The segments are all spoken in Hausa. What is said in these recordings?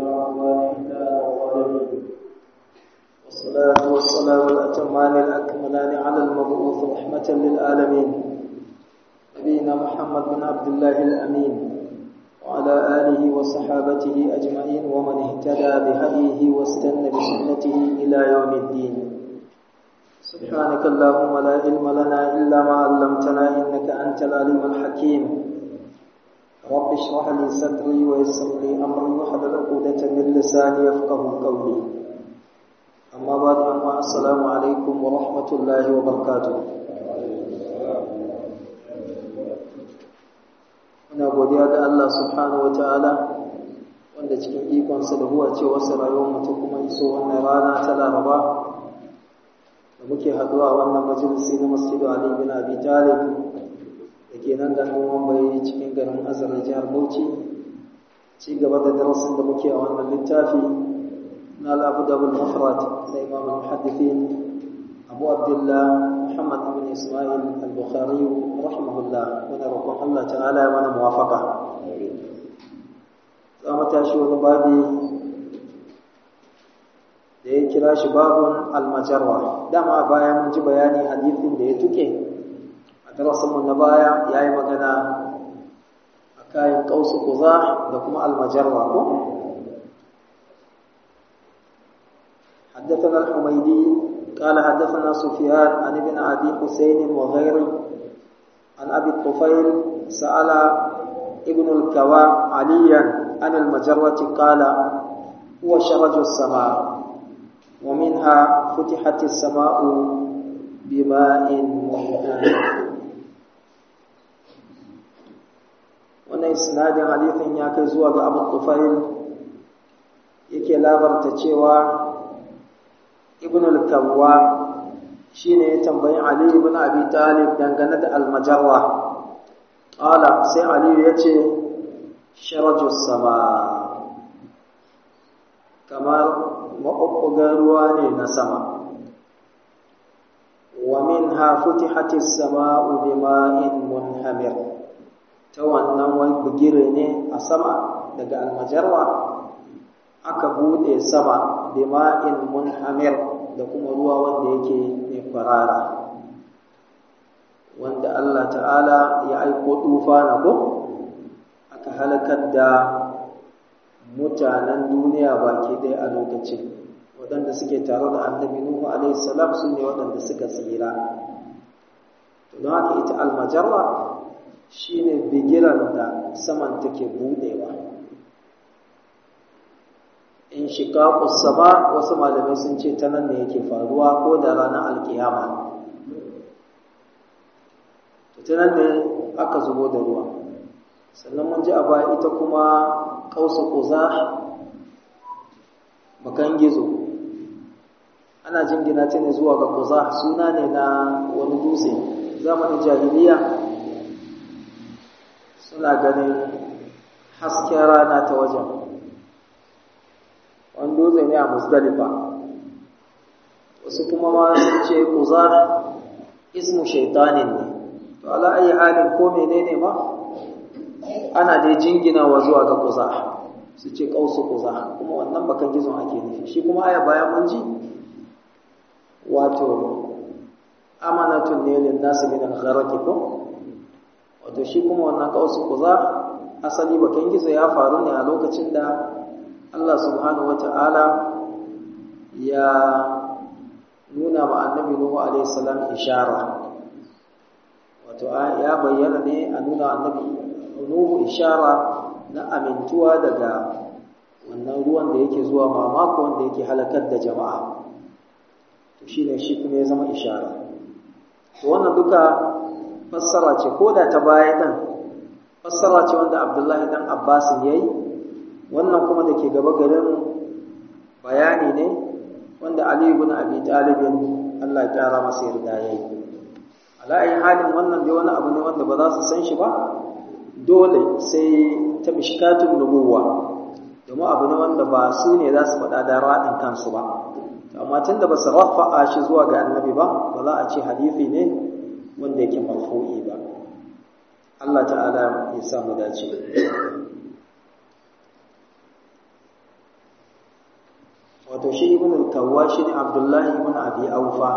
والصلاة والسلام الأتمان الأكملان على المبعوث رحمة للعالمين نبينا محمد بن عبد الله الأمين وعلى آله وصحابته أجمعين ومن اهتدى بهديه واستنى بسنته إلى يوم الدين سبحانك اللهم لا علم لنا إلا ما علمتنا إنك أنت العليم الحكيم رب اشرح لي صدري ويسر لي أمري واحلل عقدة من لساني يفقه قولي أما بعد أما السلام عليكم ورحمة الله وبركاته muna godiya ga Allah subhanahu wa ta'ala wanda cikin ikonsa da huwa ce wasu rayuwar mutum kuma iso wannan rana ta laraba da muke haduwa wannan majalisi na masjidu Ali bin Abi Talib da ke nan ganin Mumbai cikin garin Azar jihar Bauchi ci gaba da darasin da muke a wannan littafi na al-Abdul Mufrad da Imam al-Muhaddithin Abu Abdullah Muhammad ibn Ismail al-Bukhari rahimahullah muna roƙon Allah ta'ala ya mana muwafaqa za mu tashi wani babi da ya kira shi babun al-majarra dama baya mun ji bayani hadisin da ya tuke a darasin mu na baya yayi magana akan qausu quza da kuma al-majarra ko حدثنا الحميدي قال حدثنا سفيان عن ابن أبي حسين وغيره عن أبي الطفيل سأل ابن الكوى عليا عن المجرة قال هو شرج السماء ومنها فتحت السماء بماء مهتم wannan isnadin hadithin ya kai zuwa ga Abu Tufail yake labarta cewa ibn al-kawwa shine ya tambayi ali ibn abi talib dangane da al-majarra qala sai ali yace sharajus sama kamar maɓuɓɓugar ruwa ne na sama wa minha futihatis sama'u bima'in munhamir ta wannan wani bugire ne a sama daga almajarwa aka bude sama bima'in munhamir da kuma ruwa wanda yake mai kwarara wanda Allah ta'ala ya aiko tufa na ko aka halakar da mutanen duniya baki ɗaya a lokacin waɗanda suke tare da annabi Nuhu alaihi salam su ne waɗanda suka tsira to don haka ita almajarra shine bigiran da saman take budewa in shiqaqus sama wasu malamai sun ce ta nan ne yake faruwa ko da ranar alkiyama to ta nan ne aka zubo da ruwa sannan mun ji a baya ita kuma kausu kuza bakan gizo ana jingina ta ne zuwa ga kuza suna ne na wani dutse zamanin jahiliya suna ganin hasken rana ta wajen wani dutse ne a musdalifa wasu kuma ma sun ce kuza ismu shaitanin ne to ala ayi halin ko menene ma ana dai jinginawa zuwa ga kuza su ce kausu kuza kuma wannan bakan gizon ake nufi shi kuma aya bayan mun ji wato amanatun ne lin nasu min al-gharaqi ko wato shi kuma wannan kausu kuza asali bakan gizo ya faru ne a lokacin da Allah subhanahu wata'ala ya nuna ma annabi Nuhu alaihi salam ishara wato ya bayyana ne a nuna annabi Nuhu ishara na amintuwa daga wannan ruwan da yake zuwa mamako wanda yake halakar da jama'a to shine shi kuma ya zama ishara to wannan duka fassara ce ko da ta baya din fassara ce wanda Abdullahi dan Abbas yayi wannan kuma da ke gaba garin bayani ne wanda Ali ibn Abi Talib Allah ya kara masa yarda yayi ala ayi halin wannan dai wani abu ne wanda ba za su san shi ba dole sai ta mishkatun nubuwa domin abu ne wanda ba su ne za su faɗa da raɗin kansu ba amma tun da ba su rafa'a shi zuwa ga annabi ba ba za a ce hadithi ne wanda yake marfu'i ba Allah ta'ala ya samu dace wato shi ibn al-kawwa shi ne abdullahi ibn abi aufa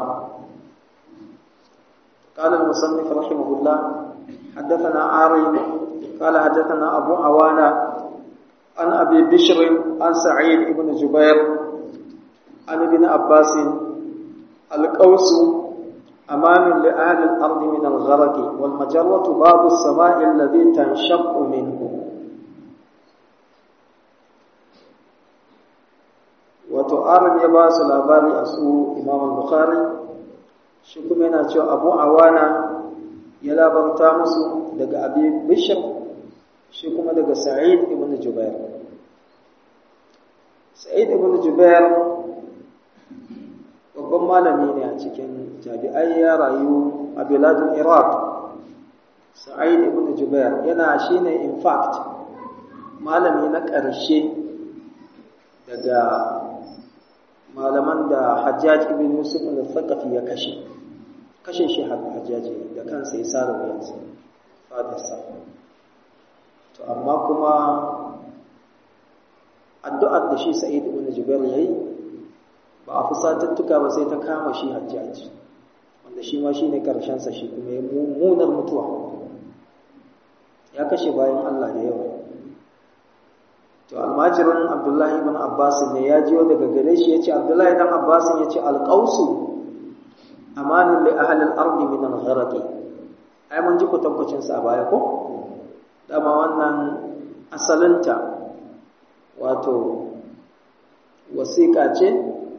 قال المصنف رحمه الله حدثنا عارم قال حدثنا أبو عوانة عن أبي بشر عن سعيد بن جبير عن ابن عباس القوس أمان لأهل الأرض من الغرق والمجرة باب السماء الذي تنشق منه وتعارض يباس الأباري أسو إمام البخاري شكمنا شو أبو عوانة يلا برتامس دق أبي بشر شكما دق سعيد بن جبير سعيد بن جبير babban malami ne a cikin tabi'ai ya rayu a biladun iraq sa'id ibn jubair yana shine in fact malami na ƙarshe daga malaman da hajjaj ibn yusuf al-thaqafi ya kashe kashe shi hajjaji da kansa ya sare wuyansa fadarsa to amma kuma addu'ar da shi sa'id ibn jubair yayi ba a fusatattuka ba sai ta kama shi hajjaji wanda shi ma shi ne ƙarshensa shi kuma ya mummunar mutuwa ya kashe bayan Allah da yawa to almajirin abdullahi ibn abbas ne ya jiyo daga gare shi ya ce abdullahi dan abbas ya ce alƙausu amanin li ahli al-ardi min al-gharaqi ai mun ji kwatankwacin sa a baya ko dama wannan asalinta wato wasiƙa ce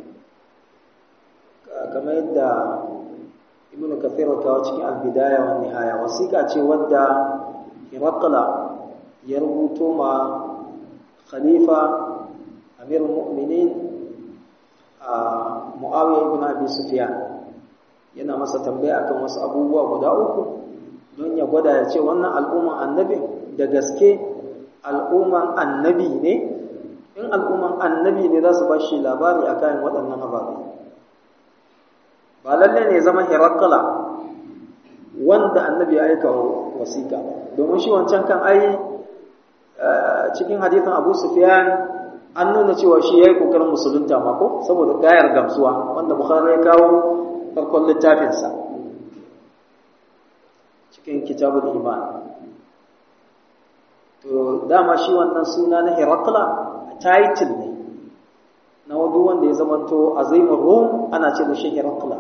kamar yadda ibnu kathir kawo cikin albidaya wa nihaya wasiƙa ce wadda hirakla ya rubuto ma khalifa amir mu'minin a muawiya ibn abi sufyan yana masa tambaya akan wasu abubuwa guda uku don ya gwada ya ce wannan al'umman annabi da gaske al'umman annabi ne in al'umman annabi ne za su ba shi labari akan waɗannan ababai ba lalle ne zama hirakala wanda annabi ya aika wasiƙa domin shi wancan kan ai cikin hadithin abu sufyan an nuna cewa shi ya yi ƙoƙarin musulunta mako saboda gayar gamsuwa wanda bukhari ya kawo farkon littafinsa cikin kitabul iman to dama shi wannan suna na hirakala title ne na wadu wanda ya zamanto azimin rom ana ce da shi hirakla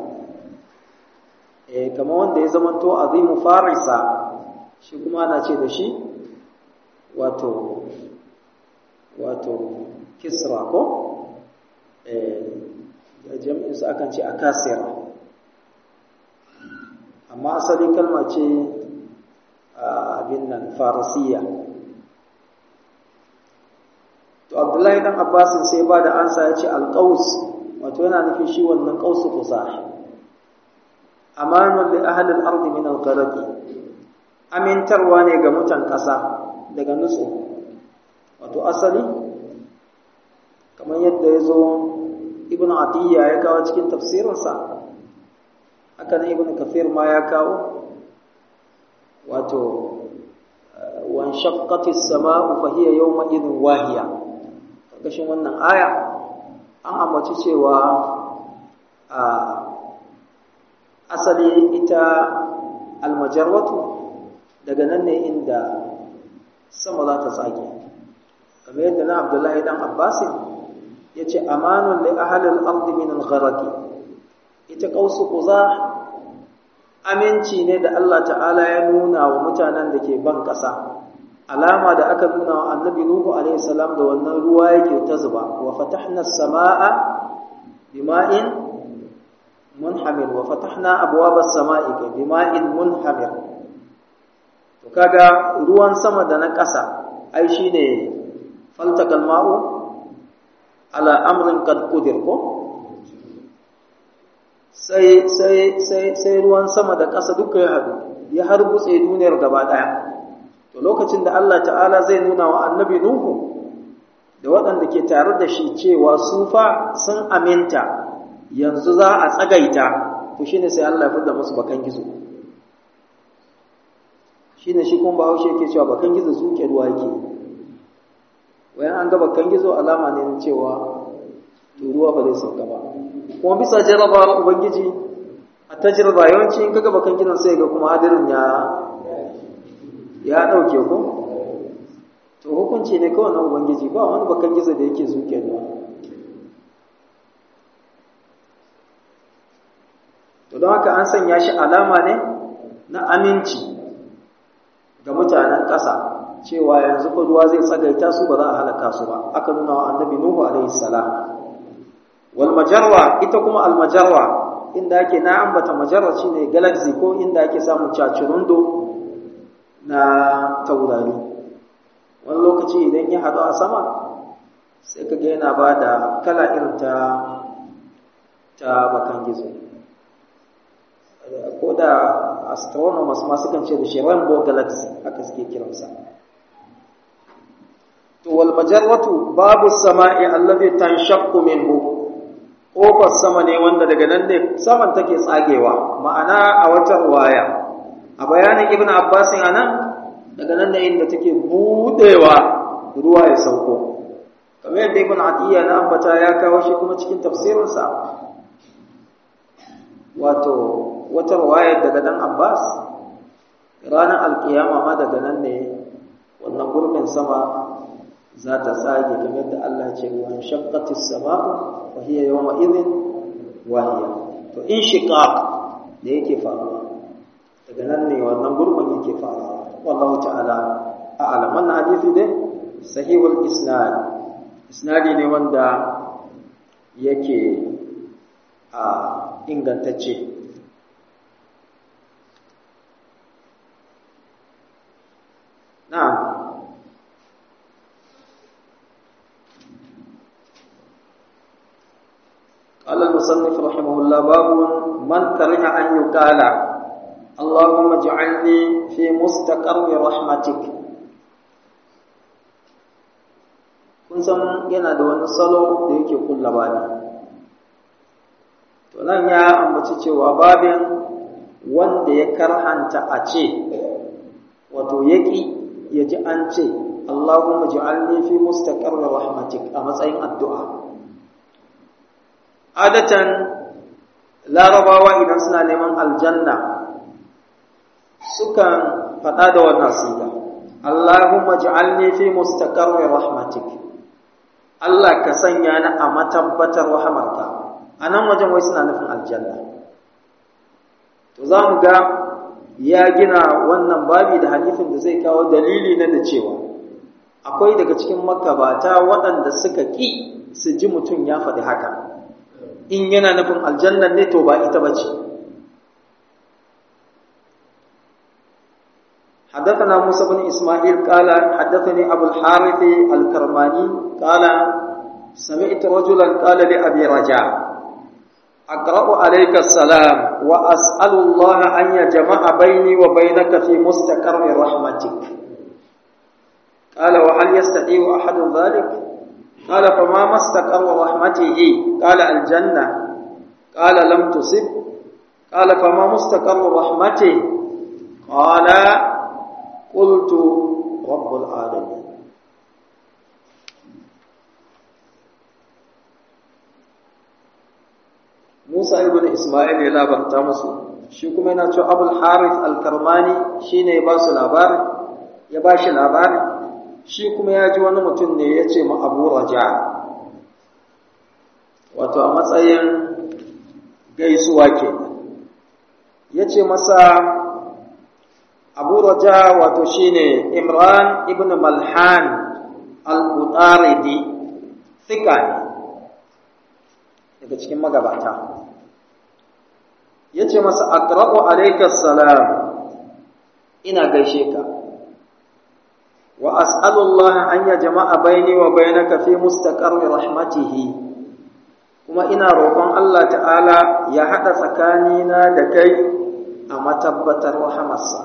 eh kamar wanda ya zamanto azimin farisa shi kuma ana ce da shi wato wato kisra ko eh jami'in su akan ce akasira amma asali kalma ce abin nan farisiya to abdullahi dan abbasin sai ba da ansa ya ce alƙaus wato yana nufin shi wannan ƙausu kusa amanun li ahli al-ardi min al-gharq amintarwa ne ga mutan ƙasa daga nutsu wato asali kamar yadda ya zo ibn atiyya ya kawo cikin tafsirinsa haka nan ibn kafir ma ya kawo wato wan shaqqati as-sama'u fa hiya yawma idhin wahiya ƙarƙashin wannan aya an ambaci cewa a asali ita almajarwatu daga nan ne inda sama za ta tsage kamar yadda na abdullahi dan abbasin ya ce amanun da ahalin ardi min al-gharaqi ita kausu kuza aminci ne da Allah ta'ala ya nuna wa mutanen da ke ban ƙasa alama da aka nuna wa annabi nuhu alaihi salam da wannan ruwa yake ta zuba wa fatahna as-samaa bima'in munhamir wa fatahna abwaba as-samaa'i bima'in munhamir to kaga ruwan sama da na ƙasa ai shine faltakal ma'u ala amrin qad qudir ko sai sai sai sai ruwan sama da ƙasa duka ya hadu ya harbutse duniyar gaba daya to lokacin da Allah ta'ala zai nuna wa annabi Nuhu da waɗanda ke tare da shi cewa su fa sun aminta yanzu za a tsagaita to shine sai Allah ya fidda musu bakan gizo shine shi kuma Bahaushe yake cewa bakan gizo zuke ruwa yake wayan an ga bakan gizo alama ne na cewa to ruwa ba zai sauka ba kuma bisa jarrabawar ubangiji a tajirba yawanci in kaga bakan gidan sai ga kuma hadirin ya ya dauke ko to hukunci ne kawai na ubangiji ba wani bakan gizo da yake zuke da to don haka an sanya shi alama ne na aminci ga mutanen ƙasa cewa yanzu fa ruwa zai tsagaita su ba za a halaka su ba aka nuna wa annabi nuhu alaihi salam wal majarwa ita kuma al majarwa inda ake na ambata majarwa shine galaxy ko inda ake samun cacirundo na taurari wani lokaci idan ya haɗu a sama sai ka ga yana ba da kala irin ta ta bakan gizo ko da astronomers masu kan ce da shi rainbow galaxy haka suke kiransa to wal majarratu babu sama'i allazi tanshaqqu minhu kofar sama ne wanda daga nan ne saman take tsagewa ma'ana a wata waya a bayanin ibn abbas anan daga nan ne inda take budewa ruwa ya sauko kamar yadda ibn atiya na ambata ya kawo shi kuma cikin tafsirinsa wato wata wayar daga dan abbas ranar alkiyama ma daga nan ne wannan gurbin sama za ta tsage kamar da Allah ce wa shaqqati as-sama'u fa hiya yawma idhin wahiya to in shiqaq da yake faruwa daga nan ne wannan gurbin yake faruwa wallahu ta'ala a'lam wannan hadisi dai sahihul isnad isnadi ne wanda yake a ingantacce na'am قال المصنف رحمه الله باب من كره أن يقال اللهم اجعلني في مستقر رحمتك kun san yana da wani salo da yake kulla bani to nan ya ambaci cewa babin wanda ya karhanta a ce wato yaki ya ji an ce Allahumma ij'alni fi mustaqarri rahmatik a matsayin addu'a adatan larabawa idan suna neman aljanna sukan faɗa da wannan siga Allahumma ij'alni fi mustaqarri rahmatik Allah ka sanya ni a matabbatar rahamarka anan wajen wai suna nufin aljanna to za mu ga ya gina wannan babi da hadisin da zai kawo dalili na da cewa akwai daga cikin makabata waɗanda suka ƙi su ji mutum ya faɗi haka in yana nufin aljannan ne to ba ita bace حدثنا موسى بن إسماعيل قال حدثني أبو الحارث الكرماني قال سمعت رجلا قال لأبي رجاء أقرأ عليك السلام وأسأل الله أن يجمع بيني وبينك في مستقر رحمتك قال وهل يستطيع أحد ذلك قال فما مستقر رحمته قال الجنة قال لم تصب قال فما مستقر رحمته قال قلت رب العالمين Musa ibn Ismail ya labarta musu shi kuma yana cewa Abul Harith al-Karmani shine ya ba su labari ya ba shi labari shi kuma ya ji wani mutum ne ya ce ma Abu Raja wato a matsayin gaisuwa ke ya ce masa Abu Raja wato shine Imran ibn Malhan al-Utaridi thika ne daga cikin magabata ya ce masa aqra'u alayka salam ina gaishe ka wa as'alullah an ya jama'a baini wa bainaka fi mustaqarri rahmatihi kuma ina roƙon Allah ta'ala ya haɗa tsakanina da kai a matabbatar rahamarsa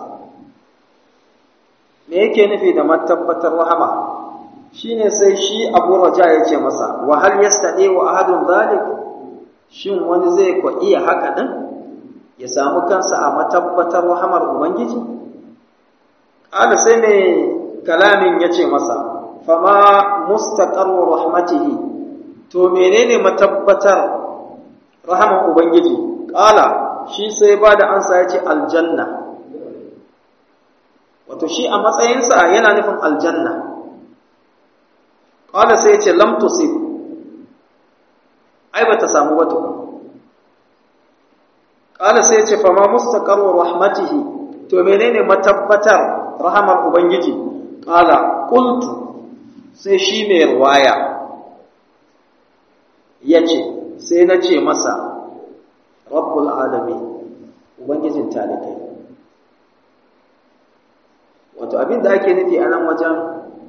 me yake nufi da matabbatar rahama shine sai shi Abu Raja ya ce masa wa hal yastadi wa ahadun zalik shin wani zai ko iya haka din ya samu kansa a matabbatar rahamar ubangiji kada sai mai kalamin ya ce masa fama mustaqarru rahmatihi to menene matabbatar rahaman ubangiji qala shi sai ba da ansa yace aljanna wato shi a matsayinsa yana nufin aljanna qala sai yace lam tusib ai bata samu ba to qala sai yace fa ma mustaqarru rahmatihi to menene matabbatar rahamar ubangiji qala qultu sai shi mai ruwaya yace sai na ce masa rabbul alamin ubangijin talikai wato abin da ake nufi a nan wajen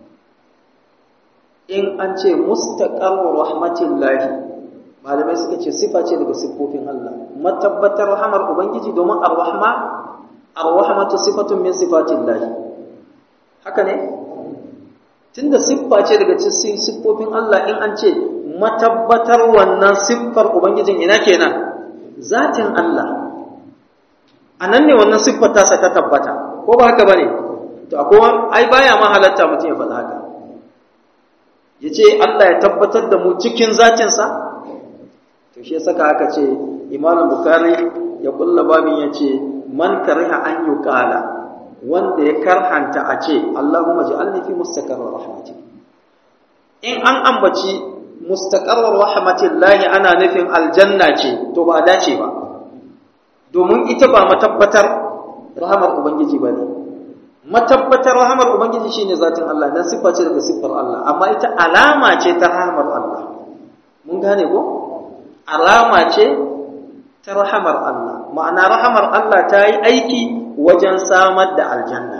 in an ce mustaqarru rahmatillahi malamai suka ce sifa ce daga siffofin Allah matabbatar rahamar ubangiji domin ar-rahma ar-rahmatu sifatun min sifatillahi haka ne tunda siffa ce daga cikin siffofin Allah in an ce matabbatar wannan siffar ubangijin ina kenan zatin Allah anan ne wannan siffar ta ta tabbata ko ba haka bane to akwai ai baya ma halatta mutum ya faɗa haka yace Allah ya tabbatar da mu cikin zatin sa to shi saka aka ce Imam Bukhari ya kulla babin yace man kariha an yuqala wanda ya karhanta a ce Allahumma ja'alni fi mustaqarrir rahmatik in an ambaci mustaqarrir rahmatillahi ana nufin aljanna ce to ba dace ba domin ita ba matabbatar rahamar ubangiji bane matabbatar rahamar ubangiji shine zatin Allah dan siffa ce daga siffar Allah amma ita alama ce ta rahamar Allah mun gane ko alama ce ta rahamar Allah ma'ana rahamar Allah ta yi aiki wajen samar da aljanna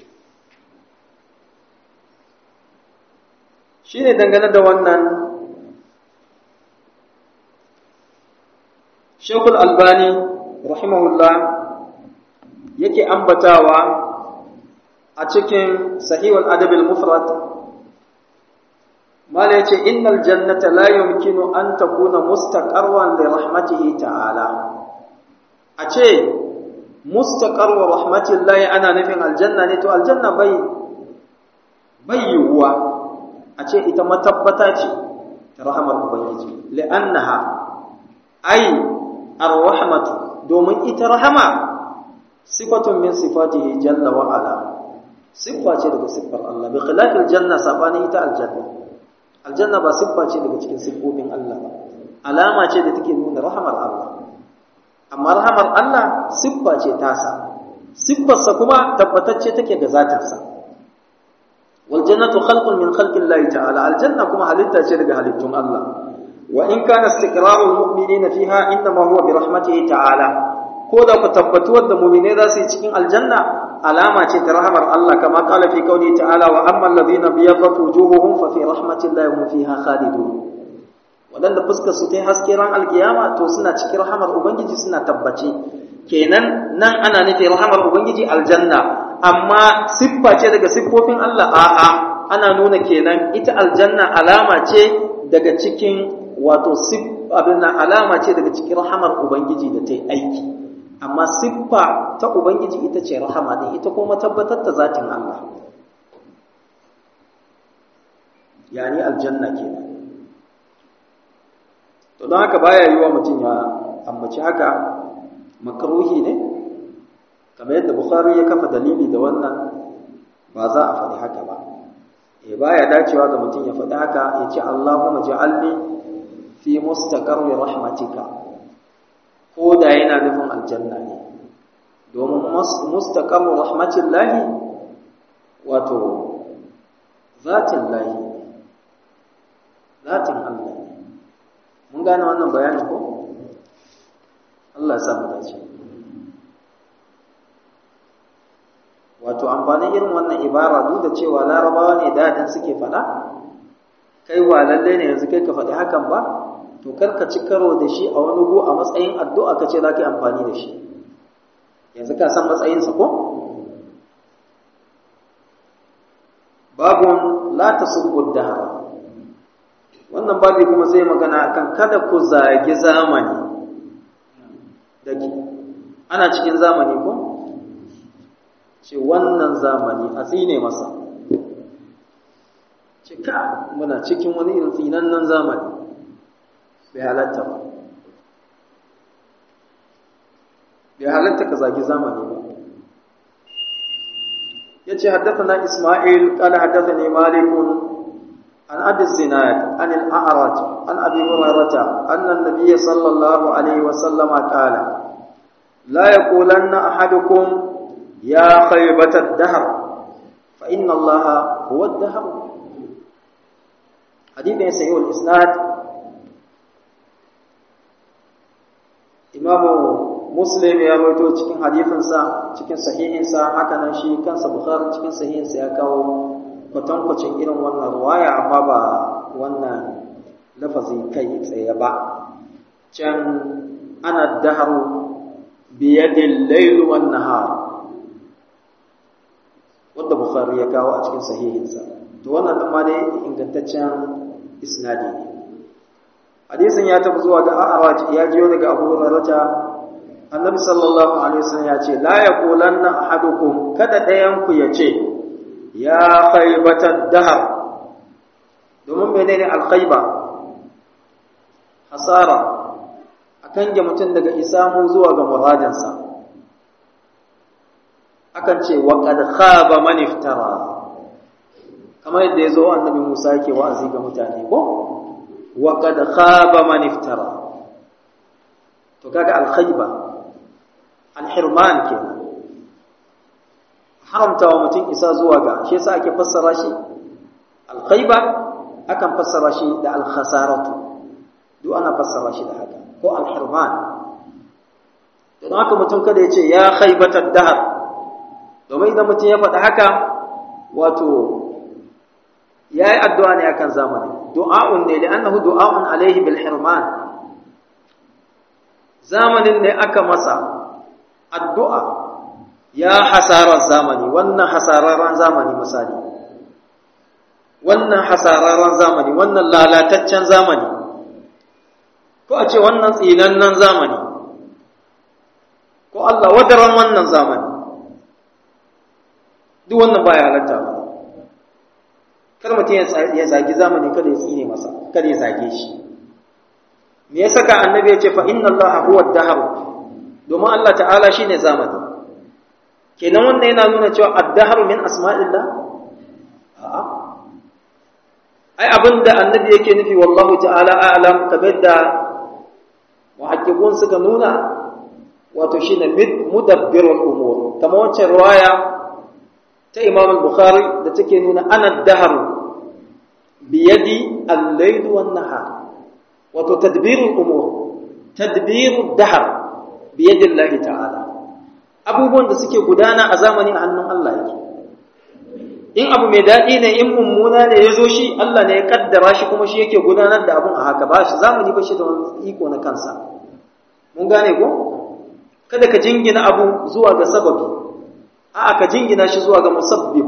shi ne dangane da wannan shekul albani rahimahullah yake ambatawa a cikin sahihul adabil mufrad mala yace innal jannata la yumkinu an takuna mustaqarran li rahmatihi ta'ala a ce mustaqarru rahmatillahi ana nufin aljanna ne to aljanna bai bai yiwuwa a ce ita matabbata ce ta rahamar ubangiji li'annaha ai ar-rahmatu domin ita rahama sifatun min sifatihi jalla wa ala siffa ce daga siffar Allah bi khilafil janna sabani ita aljanna aljanna ba siffa ce daga cikin siffofin Allah ba alama ce da take nuna rahamar Allah amma rahamar Allah siffa ce tasa siffarsa kuma tabbatacce take ga zatinsa wal jannatu khalqun min khalqillahi ta'ala aljanna kuma halitta ce daga halittun Allah wa in kana istiqrarul mu'minina fiha inma huwa bi rahmatihi ta'ala ko da ku tabbatuwar da mu'mine za su yi cikin aljanna alama ce ta rahamar Allah kama qala fi qawli ta'ala wa amma alladhina biyaddat wujuhuhum fa fi rahmatillahi hum fiha khalidun waɗanda fuskar su ta yi haske ran alkiyama to suna cikin rahamar ubangiji suna tabbace kenan nan ana nufi rahamar ubangiji aljanna amma siffa ce daga siffofin Allah a'a ana nuna kenan ita aljanna alama ce daga cikin wato abin alama ce daga cikin rahamar ubangiji da ta yi aiki amma siffa ta ubangiji ita ce rahama din ita kuma tabbatar da zatin Allah yani aljanna kenan to don haka baya yiwa mutum ya ambaci haka makaruhi ne kamar yadda bukhari ya kafa dalili da wannan ba za a faɗi haka ba eh baya dacewa ga mutum ya faɗi haka ya ce Allahumma ja'alni fi mustaqarri rahmatika ko da yana nufin aljanna ne domin mustaqarru rahmatillahi wato zatin lahi zatin Allah ne mun gane wannan bayanin ko Allah ya samu dace wato amfanin irin wannan ibara duk da cewa larabawa ne dadin suke faɗa kai wa lalle ne yanzu kai ka faɗi hakan ba to kar ka ci karo da shi a wani gu a matsayin addu'a ka ce za ka yi amfani da shi yanzu ka san matsayinsa ko babun la tasubbu dahra wannan babi kuma zai magana akan kada ku zagi zamani dake ana cikin zamani ko ce wannan zamani a tsine masa ce ka muna cikin wani irin tsinannen zamani bai halatta ba bai halatta ka zagi zamani ba yace haddathana Isma'il qala haddathani Malik an Abi Zinad an al-A'raj an Abi Hurairah anna an-nabiy sallallahu alayhi wa sallam qala la yaqulanna ahadukum ya khaybat ad-dahr fa inna Allah huwa ad-dahr hadithin sahih al-isnad imamu muslim ya rawaito cikin hadisinsa cikin sahihinsa haka nan shi kansa bukhari cikin sahihinsa ya kawo kwatankwacin irin wannan ruwaya amma ba wannan lafazi kai tsaye ba can ana daharu biyadin lailu wan nahar wanda bukhari ya kawo a cikin sahihinsa to wannan din ma dai ingantaccen isnadi ne hadisin ya tafi zuwa ga a'raj ya jiyo daga abu hurairah annabi sallallahu alaihi wasallam ya ce la yaqulanna ahadukum kada dayan ku ya ce ya khaybata dahar domin menene alkhayba hasara akan ga mutum daga isamu zuwa ga muradinsa akan ce wa qad khaba man iftara kamar yadda yazo annabi Musa yake wa'azi ga mutane ko wa qad khaba man iftara to kaga alkhayba alhirman kenan haramta wa mutum isa zuwa ga shi yasa ake fassara shi alkhayba akan fassara shi da alkhasaratu duk ana fassara shi da haka ko alhirman don haka mutum kada ya ce ya khaybatar dahar domin idan mutum ya faɗi haka wato ya yi addu'a ne akan zamani du'a'un ne da annahu du'a'un alaihi bil hirman zamanin ne aka masa addu'a ya hasarar zamani wannan hasararren zamani misali wannan hasararren zamani wannan lalataccen zamani ko a ce wannan tsinannen zamani ko Allah wadaran wannan zamani duk wannan baya halatta ba kar mutum ya zagi zamani kada ya tsine masa kada ya zage shi me ya saka annabi ya ce fa inna allaha huwa ad-dahr domin Allah ta'ala shine zamani kenan wannan yana nuna cewa ad-dahr min asma'illah a'a ai abinda annabi yake nufi wallahu ta'ala a'lam kamar da muhaqqiqun suka nuna wato shine mudabbirul umur kamar wancan riwaya ta Imam al-Bukhari da take nuna ana ad-dahr biyadi al-layl wan-nahar wato tadbirul umur tadbirud dahr biyadi Allah ta'ala abubuwan da suke gudana a zamani a hannun Allah yake in abu mai daɗi ne in mummuna ne ya zo shi Allah ne ya kaddara shi kuma shi yake gudanar da abun a haka ba shi zamani ba shi da wani iko na kansa mun gane ko kada ka jingina abu zuwa ga sababi a'a ka jingina shi zuwa ga musabbib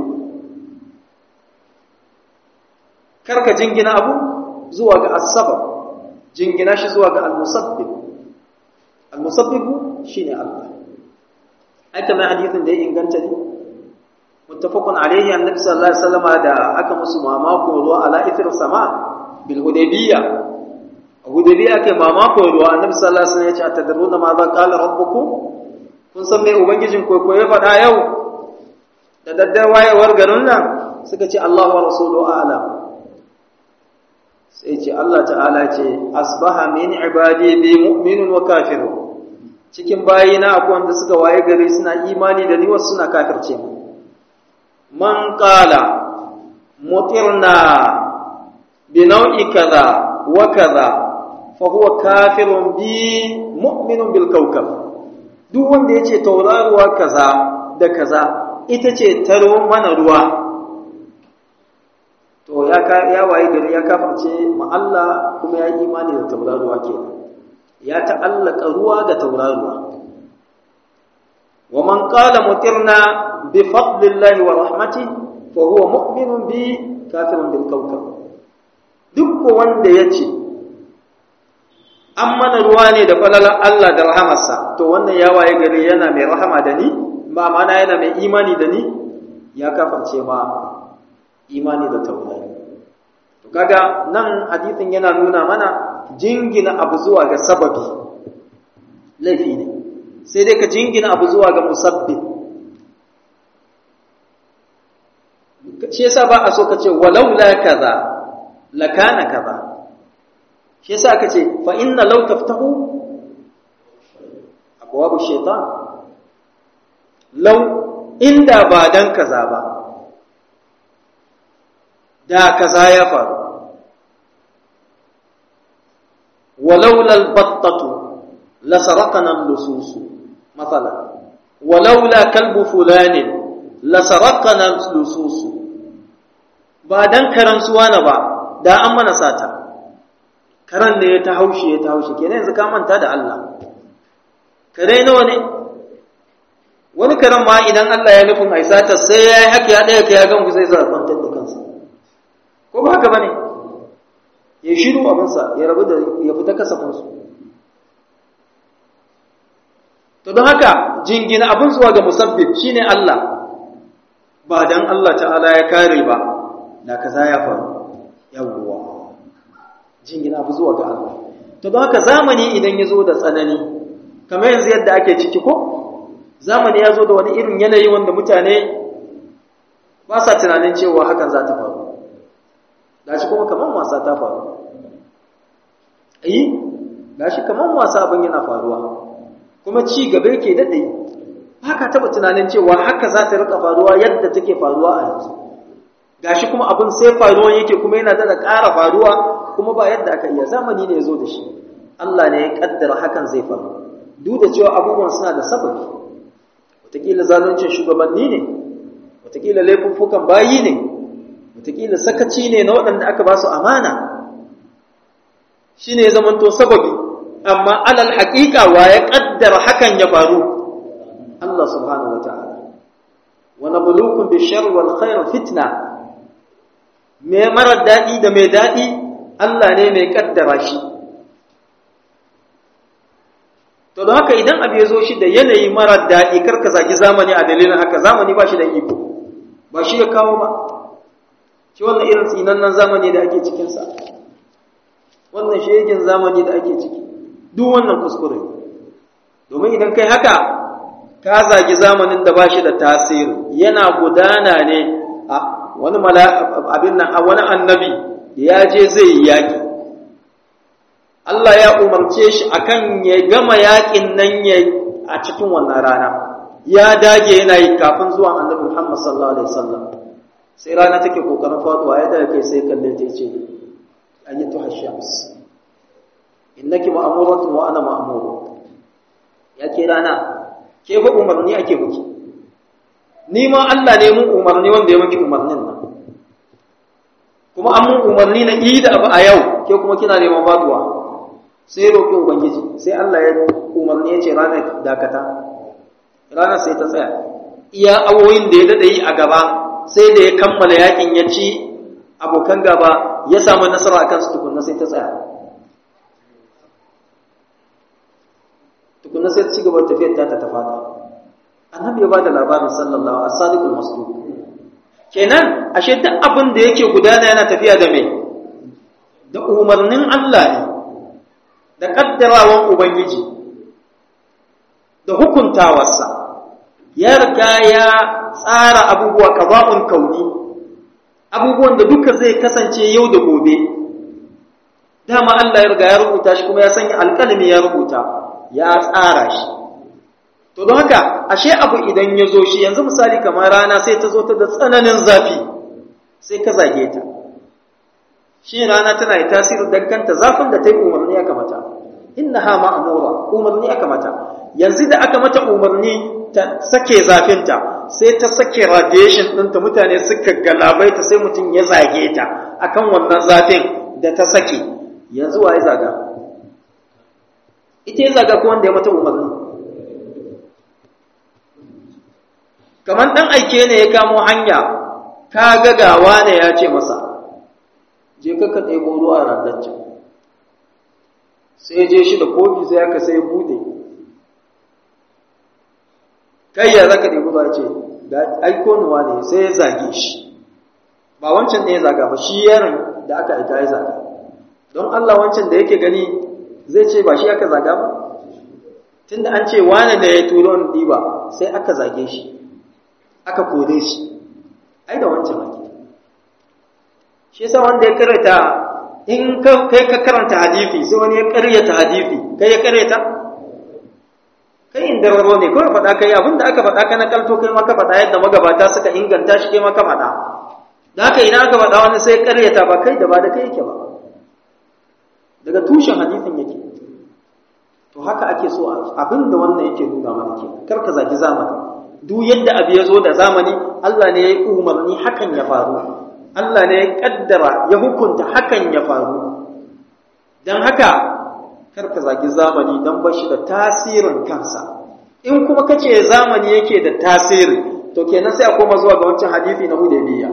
kar ka jingina abu zuwa ga as-sabab jingina shi zuwa ga al-musabbib al-musabbib shine Allah ai kamar hadisin da ya inganta ne muttafaqun alayhi annabi sallallahu alaihi wasallam da aka musu mamako ruwa ala ithir sama bil hudaybiyya hudaybiyya kai mamako ruwa annabi sallallahu alaihi wasallam ya ce atadruna ma za qala rabbukum kun san me ubangijin ko ko ya faɗa yau da daddar wayewar garin nan suka ce Allah wa rasuluhu a'lam sai ce Allah ta'ala ce asbaha min ibadi bi mu'minun wa kafirun cikin bayina akwai wanda suka waye gari suna imani da ni wasu suna kafirce mu man qala mutirna bi nau'i kaza wa kaza fa huwa kafirun bi mu'minun bil kawkab duk wanda yace tauraruwa kaza da kaza ita ce taro mana ruwa to ya ya waye gari ya kafirce ma Allah kuma ya yi imani da tauraruwa kenan ya ta'allaka ruwa ga tauraruwa wa man qala mutirna bi fadlillahi wa rahmatihi fa huwa mu'minun bi kafirun bil kawkab duk wanda yace an mana ruwa ne da falalar Allah da rahamarsa to wannan ya waye gari yana mai rahama da ni ba mana yana mai imani da ni ya kafirce ma imani da taurari to kaga nan hadisin yana nuna mana jingina abu zuwa ga sababi laifi ne sai dai ka jingina abu zuwa ga musabbib shi yasa ba a so ka ce walau la kaza la kana kaza shi yasa aka ce fa inna law taftahu abwabu shaytan law inda ba dan kaza ba da kaza ya faru ولولا البطة لسرقنا اللصوص مثلا ولولا كلب فلان لسرقنا اللصوص ba dan karan suwana ba da an mana sata karan ne ya ta haushi ya ta haushi kenan yanzu ka manta da Allah kare nawa ne wani karan ma idan Allah ya nufin ai sata sai ya yi haka ya daya ka ya gan ku sai sa kwantar da kansa ko ba haka bane ya shiru abinsa ya rabu da ya fita kasafinsu to don haka jingina abin zuwa ga musabbib shine Allah ba dan Allah ta'ala ya kare ba da kaza ya faru yawwa jingina abu zuwa ga Allah to don haka zamani idan ya zo da tsanani kamar yanzu yadda ake ciki ko zamani ya zo da wani irin yanayi wanda mutane ba sa tunanin cewa hakan za ta faru gashi kuma kaman wasa ta faru eh gashi kaman wasa abin yana faruwa kuma ci gaba yake dade haka taba tunanin cewa haka za ta rika faruwa yadda take faruwa a yanzu gashi kuma abin sai faruwa yake kuma yana da ƙara faruwa kuma ba yadda aka iya zamani ne yazo da shi Allah ne ya kaddara hakan zai faru duk da cewa abubuwan suna da sababi wataƙila zaluncin shugabanni ne wataƙila laifuffukan bayi ne wataƙila sakaci ne na waɗanda aka ba su amana shi ne zamanto sababi amma alal haƙiƙa wa ya ƙaddara hakan ya faru Allah subhanahu wa ta'ala wa nabluukum bishar wal khair fitna me marar daɗi da mai daɗi Allah ne mai ƙaddara shi to don haka idan abu ya zo shi da yanayi marar daɗi karka zagi zamani a dalilin haka zamani ba shi da iko ba shi ya kawo ba shi wannan irin tsinannen zamani da ake cikinsa wannan shegin zamani da ake ciki duk wannan kuskure domin idan kai haka ka zagi zamanin da ba shi da tasiri yana gudana ne a wani abin nan a wani annabi ya je zai yi yaƙi Allah ya umarce shi akan ya gama yaƙin nan ya a cikin wannan rana ya dage yana yi kafin zuwan annabi Muhammad sallallahu alaihi wasallam sai rana take kokarin faduwa ya daga kai sai kalle ta ce ayyatu hashams innaki ma'muratun wa ana ma'mur ya ke rana ke ba umarni ake miki ni ma Allah ne mun umarni wanda ya miki umarnin nan kuma an mun umarni na yi da abu a yau ke kuma kina neman faduwa sai roƙi ubangiji sai Allah ya umarni ya ce ranar dakata ranar sai ta tsaya iya awoyin da ya dade yi a gaba sai da ya kammala yakin ya ci abokan gaba ya samu nasara akan su tukunna sai ta tsaya tukunna sai ta ci gaba tafiyar ta ta tafata annabi ya bada labarin sallallahu alaihi wasallam masduq kenan ashe duk abin da yake gudana yana tafiya da me da umarnin Allah ne da kaddarawan ubangiji da hukuntawarsa ya riga ya tsara abubuwa qada'un kauni abubuwan da duka zai kasance yau da gobe dama Allah ya riga ya rubuta shi kuma ya sanya alƙalami ya rubuta ya tsara shi to don haka ashe abu idan ya zo shi yanzu misali kamar rana sai ta zo ta da tsananin zafi sai ka zage ta shi rana tana da tasiri dan kanta zafin da ta yi umarni aka mata innaha ma'mura umarni aka mata yanzu da aka mata umarni ta sake zafinta sai ta sake radiation ɗinta mutane suka galabaita sai mutum ya zage ta akan wannan zafin da ta sake yanzu wa ya zaga ita ya zaga ko wanda ya mata umarni kamar ɗan aike ne ya kamo hanya ka gagawa ne ya ce masa je ka ka ɗebo ruwa a randaccen sai je shi da kofi sai aka sai bude kai ya zaka ɗebo ruwa ce da aiko nuwa ne sai ya zage shi ba wancan ne ya zaga ba shi yaron da aka aika ya zaga don Allah wancan da yake gani zai ce ba shi aka zaga ba tunda an ce wane da ya turo ni diba sai aka zage shi aka kore shi ai da wancan ake shi yasa wanda ya karanta in kai ka karanta hadisi sai wani ya karyata hadisi kai ya karyata kai in dararo ne kawai faɗa kai abin da aka faɗa ka na kalto kai maka faɗa yadda magabata suka inganta shi kai maka faɗa da haka ina aka faɗa wani sai karyata ba kai da ba da kai yake ba daga tushen hadisin yake to haka ake so abin da wannan yake nuna mana ke kar ka zagi zamani duk yadda abu ya zo da zamani Allah ne ya yi umarni hakan ya faru Allah ne ya kaddara ya hukunta hakan ya faru don haka kar ka zagi zamani don ba shi da tasirin kansa in kuma ka ce zamani yake da tasiri to kenan sai a koma zuwa ga wancan hadisi na hudaybiya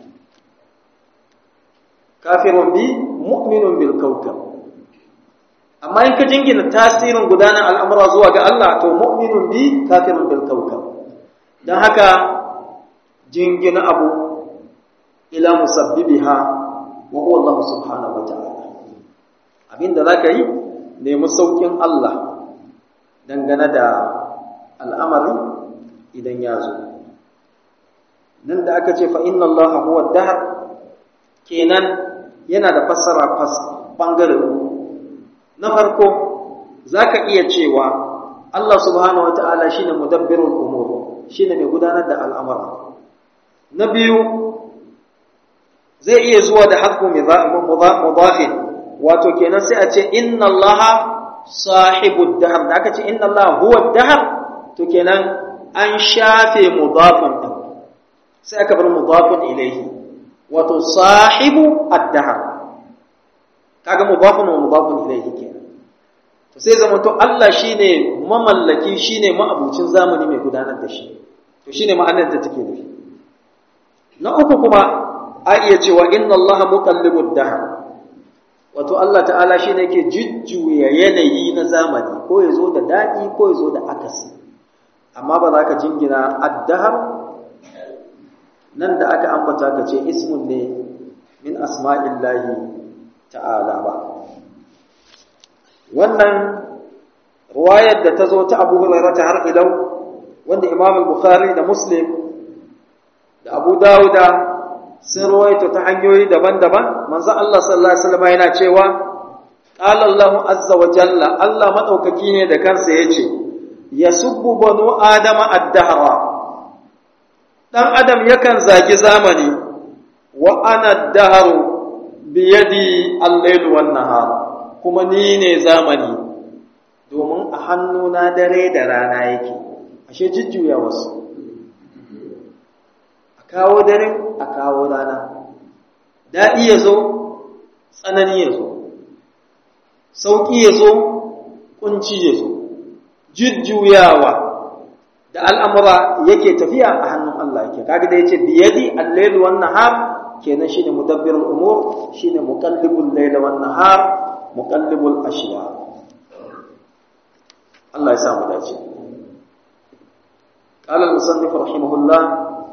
kafirun bi mu'minun bil kawkab amma in ka jingina tasirin gudanar al'amura zuwa ga Allah to mu'minun bi kafirun bil kawkab don haka jingina abu ila musabbibiha wa huwa Allah subhanahu wa ta'ala abinda zaka yi nemi saukin Allah dangane da al'amari idan ya zo nan da aka ce fa inna Allah huwa dahr kenan yana da fassara fas bangare na farko zaka iya cewa Allah subhanahu wa ta'ala shine mudabbirul umur shine mai gudanar da al'amura na biyu zai iya zuwa da harfu mudafin wato kenan sai a ce inna allaha sahibu dahar da aka ce inna allaha huwa dahar to kenan an shafe mudafin din sai aka bar mudafin ilaihi wato sahibu ad-dahar kaga mudafin wa mudafin ilaihi kenan to sai zama to Allah shine mamallaki shine ma'abucin zamani mai gudanar da shi to shine ma'anar da take nufi na uku kuma a iya cewa inna Allah muqallibud dahr wato Allah ta'ala shine yake jujjuya yanayi na zamani ko yazo da dadi ko yazo da akasi amma ba za ka jingina ad-dahr nan da aka ambata ka ce ismun ne min asma'illahi ta'ala ba wannan ruwayar da ta zo ta Abu Hurairah har ilau wanda Imam al-Bukhari da Muslim da Abu Dawuda sun ruwaito ta hanyoyi daban-daban manzo Allah sallallahu alaihi wasallam yana cewa qala Allahu azza wa jalla Allah madaukaki ne da kansa yace yasubbu banu adama ad-dahra dan adam yakan zagi zamani wa ana ad-dahru bi yadi al-layl wan nahar kuma ni ne zamani domin a hannuna dare da rana yake ashe jujjuya wasu a kawo dare a kawo rana daɗi ya zo tsanani ya zo sauƙi ya zo ƙunci ya zo jujjuyawa da al'amura yake tafiya a hannun Allah yake kaga da yace biyadi al-layl wan nahar kenan shine mudabbirul umur shine muqallibul layl wan nahar muqallibul ashya Allah ya sa mu dace قال المصنف رحمه الله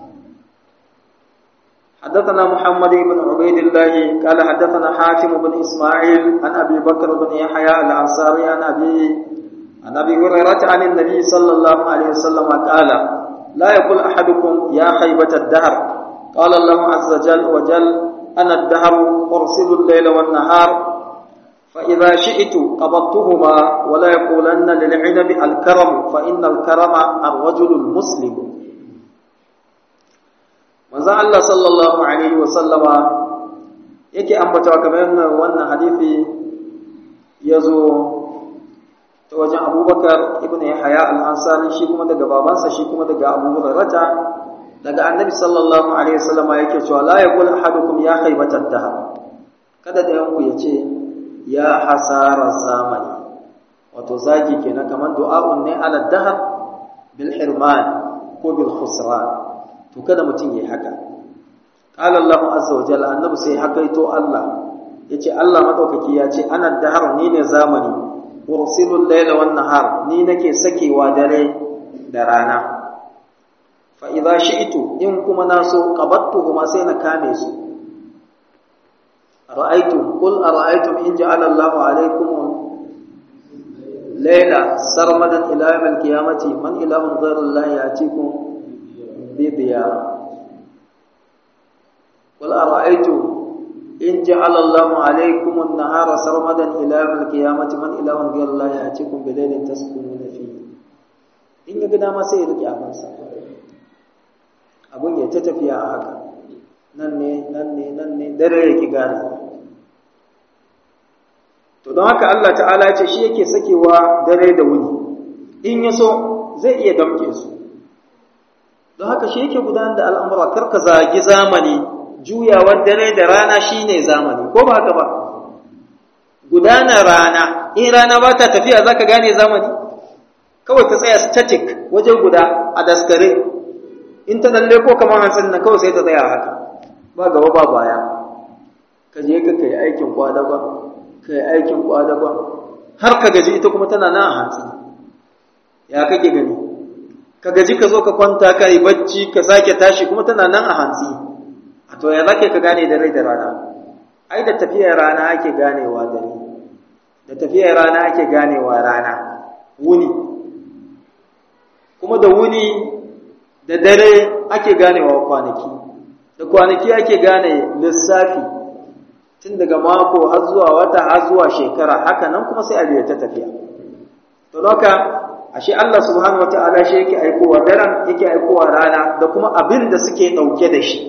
حدثنا محمد بن عبيد الله قال حدثنا حاتم بن إسماعيل عن أبي بكر بن يحيى الأنصاري عن أبي عن أبي هريرة عن النبي صلى الله عليه وسلم قال لا يقول أحدكم يا خيبة الدهر قال الله عز وجل وجل أنا الدهر أرسل الليل والنهار فإذا شئت قبضتهما ولا يقولن للعنب الكرم فإن الكرم الرجل المسلم manzon Allah sallallahu alaihi wa sallama yake ambatawa kamar wannan hadisi yazo ta wajen Abubakar ibn Yahya al-Ansari shi kuma daga babansa shi kuma daga Abu Hurairah daga Annabi sallallahu alaihi wa sallama yake cewa la yaqul ahadukum ya khaybatad dahr kada da yanku yace ya hasara zamani wato zagi kenan kamar du'a'un ne ala dahr bil hirman ko bil khusran to kada mutum yayi haka qala Allahu azza wa jalla annabi sai hakaito Allah yace Allah madaukaki ya ce ana dahar ni ne zamani ursilul layla wan nahar ni nake sakewa dare da rana fa idza shi'tu in kuma naso qabattuhuma sai na kame su ra'aytum qul ara'aytum in ja'ala Allahu 'alaykum layla sarmadan ila yawm al-qiyamati man ilahun ghayru Allah ya'tikum bi diya qul ara'aytum in ja'ala Allahu 'alaykum an-nahara sarmadan ila yawm al-qiyamati man ilahun ghayru Allah ya'tikum bi laylin taskununa fihi in ya ga dama sai ya rike abansa abun ya ta tafiya a haka nan ne nan ne nan ne dare yake gane to don haka Allah ta'ala ya ce shi yake sakewa dare da wuni in ya so zai iya damke su don haka shi yake gudanar da al'amura karka zagi zamani juyawar dare da rana shine zamani ko ba haka ba gudanar rana in rana ba ta tafiya zaka gane zamani kawai ta tsaya static waje guda a daskare in ta dalle ko kamar hantsin nan kawai sai ta tsaya haka ba gaba ba baya ka je ka kai aikin kwadagon ka yi aikin kwadagon har ka gaji ita kuma tana nan a hantsi ya kake gani ka gaji ka zo ka kwanta ka yi bacci ka sake tashi kuma tana nan a hantsi a to ya zake ka gane da rai da rana ai da tafiyar rana ake ganewa dare da tafiyar rana ake ganewa rana wuni kuma da wuni da dare ake ganewa kwanaki da kwanaki ake gane lissafi tun daga mako har zuwa wata har zuwa shekara haka nan kuma sai a ta tafiya to loka ashe Allah subhanahu wataala shi yake aikowa daren yake aikowa rana da kuma abin da suke dauke da shi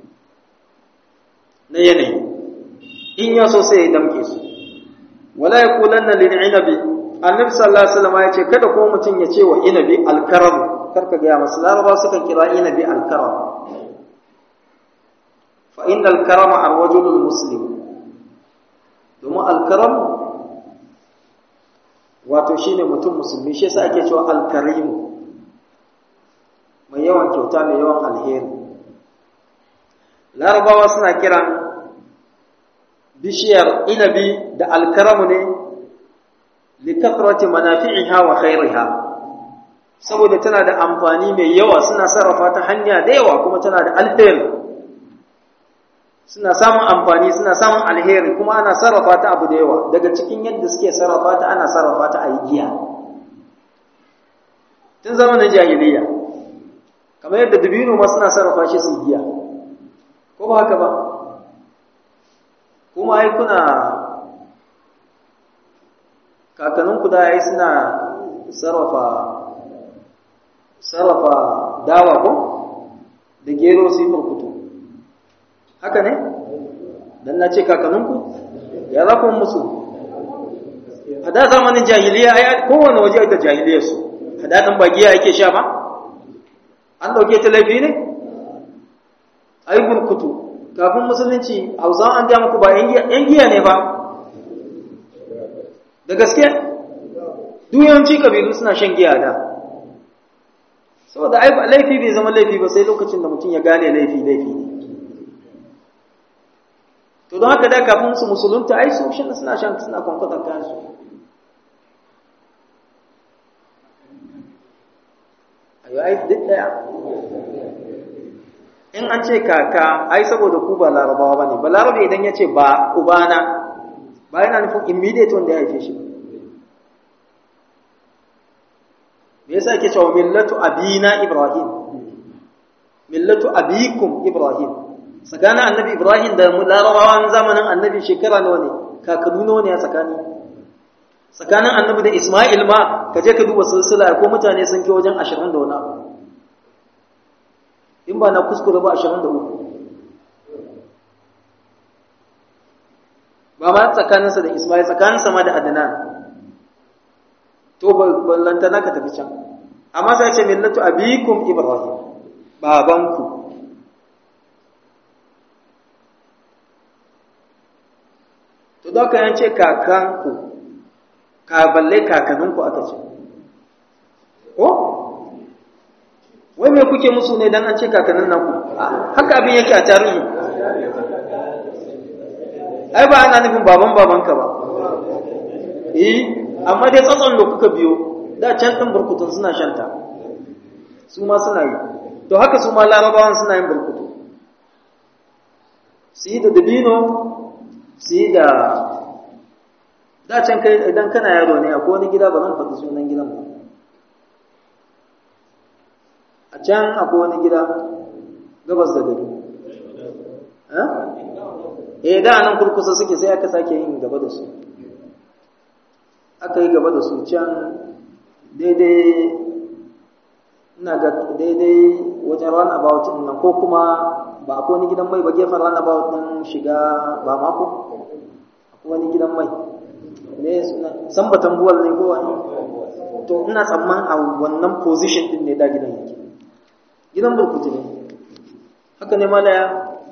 na yanayi in ya so sai ya damke su wala yaqulanna lil inabi annabi sallallahu alaihi wasallam ya ce kada kuma mutum ya ce wa inabi alkaram karka ga masu laraba suka kira inabi alkaram fa innal karama arwajulul muslim domin alkaram wato shine mutum musulmi shi yasa ake cewa alkarimu mai yawan kyauta mai yawan alheri larabawa suna kiran bishiyar inabi da alkaramu ne likathrati manafi'iha wa khairiha saboda tana da amfani mai yawa suna sarrafa ta hanya da yawa kuma tana da alheri suna samun amfani suna samun alheri kuma ana sarrafa ta abu da yawa daga cikin yadda suke sarrafa ta ana sarrafa ta a yi giya tun zamanin jahiliya kamar yadda dabino ma suna sarrafa shi su giya ko ba haka ba kuma ai kuna kakanninku da ai suna sarrafa sarrafa dawa ko da gero su yi burkutu haka ne dan na ce kakanninku ya za ku musu a da zamanin jahiliya ai kowane waje da jahiliyar su a daɗin ba giya ake sha ba an ɗauke ta laifi ne ai burkutu kafin musulunci hausawa an ga muku ba yan giya ne ba da gaske duyanci kabilu suna shan giya da saboda ai laifi bai zama laifi ba sai lokacin da mutum ya gane laifi laifi ne to don haka da kafin su musulunta ai su shan suna shan suna kwankwatar kansu ayo ai duk daya in an ce kaka ai saboda ku ba larabawa bane ba larabe idan ya ce ba ubana ba yana nufin immediate wanda ya haife shi me yasa yake cewa millatu abina ibrahim millatu abikum ibrahim tsakanin annabi ibrahim da larabawan zamanin annabi shekara nawa ne kakanu nawa ne a tsakani tsakanin annabi da isma'il ma ka je ka duba silsila ko mutane sun ke wajen ashirin da wani abu in ba na kuskure ba ashirin da uku ba ma tsakaninsa da isma'il tsakaninsa ma da adnan to ballantana ka tafi can amma sai ce millatu abikum ibrahim babanku to da ka yance kakanku ka balle kakanninku aka ce ko wai me kuke musu ne dan an ce kakannin nan ku haka abin yake a tarihi ai ba ana nufin baban babanka ba eh amma dai tsatson da kuka biyo da can ɗin burkutun suna shanta su ma suna yi to haka su ma larabawan suna yin burkutu su yi da dabino su yi da dacen kai idan kana yaro ne akwai wani gida ba zan faɗi sunan gidan ba a can akwai wani gida gabas da gari eh da nan kurkusa suke sai aka sake yin gaba da su aka yi gaba da su can daidai ina ga daidai wajen run about din nan ko kuma ba akwai wani gidan mai ba gefen run about din shiga ba mako akwai wani gidan mai ne suna san batan buwal ne ko wani to ina tsamman a wannan position din ne da gidan yake gidan burkutu ne haka ne malaya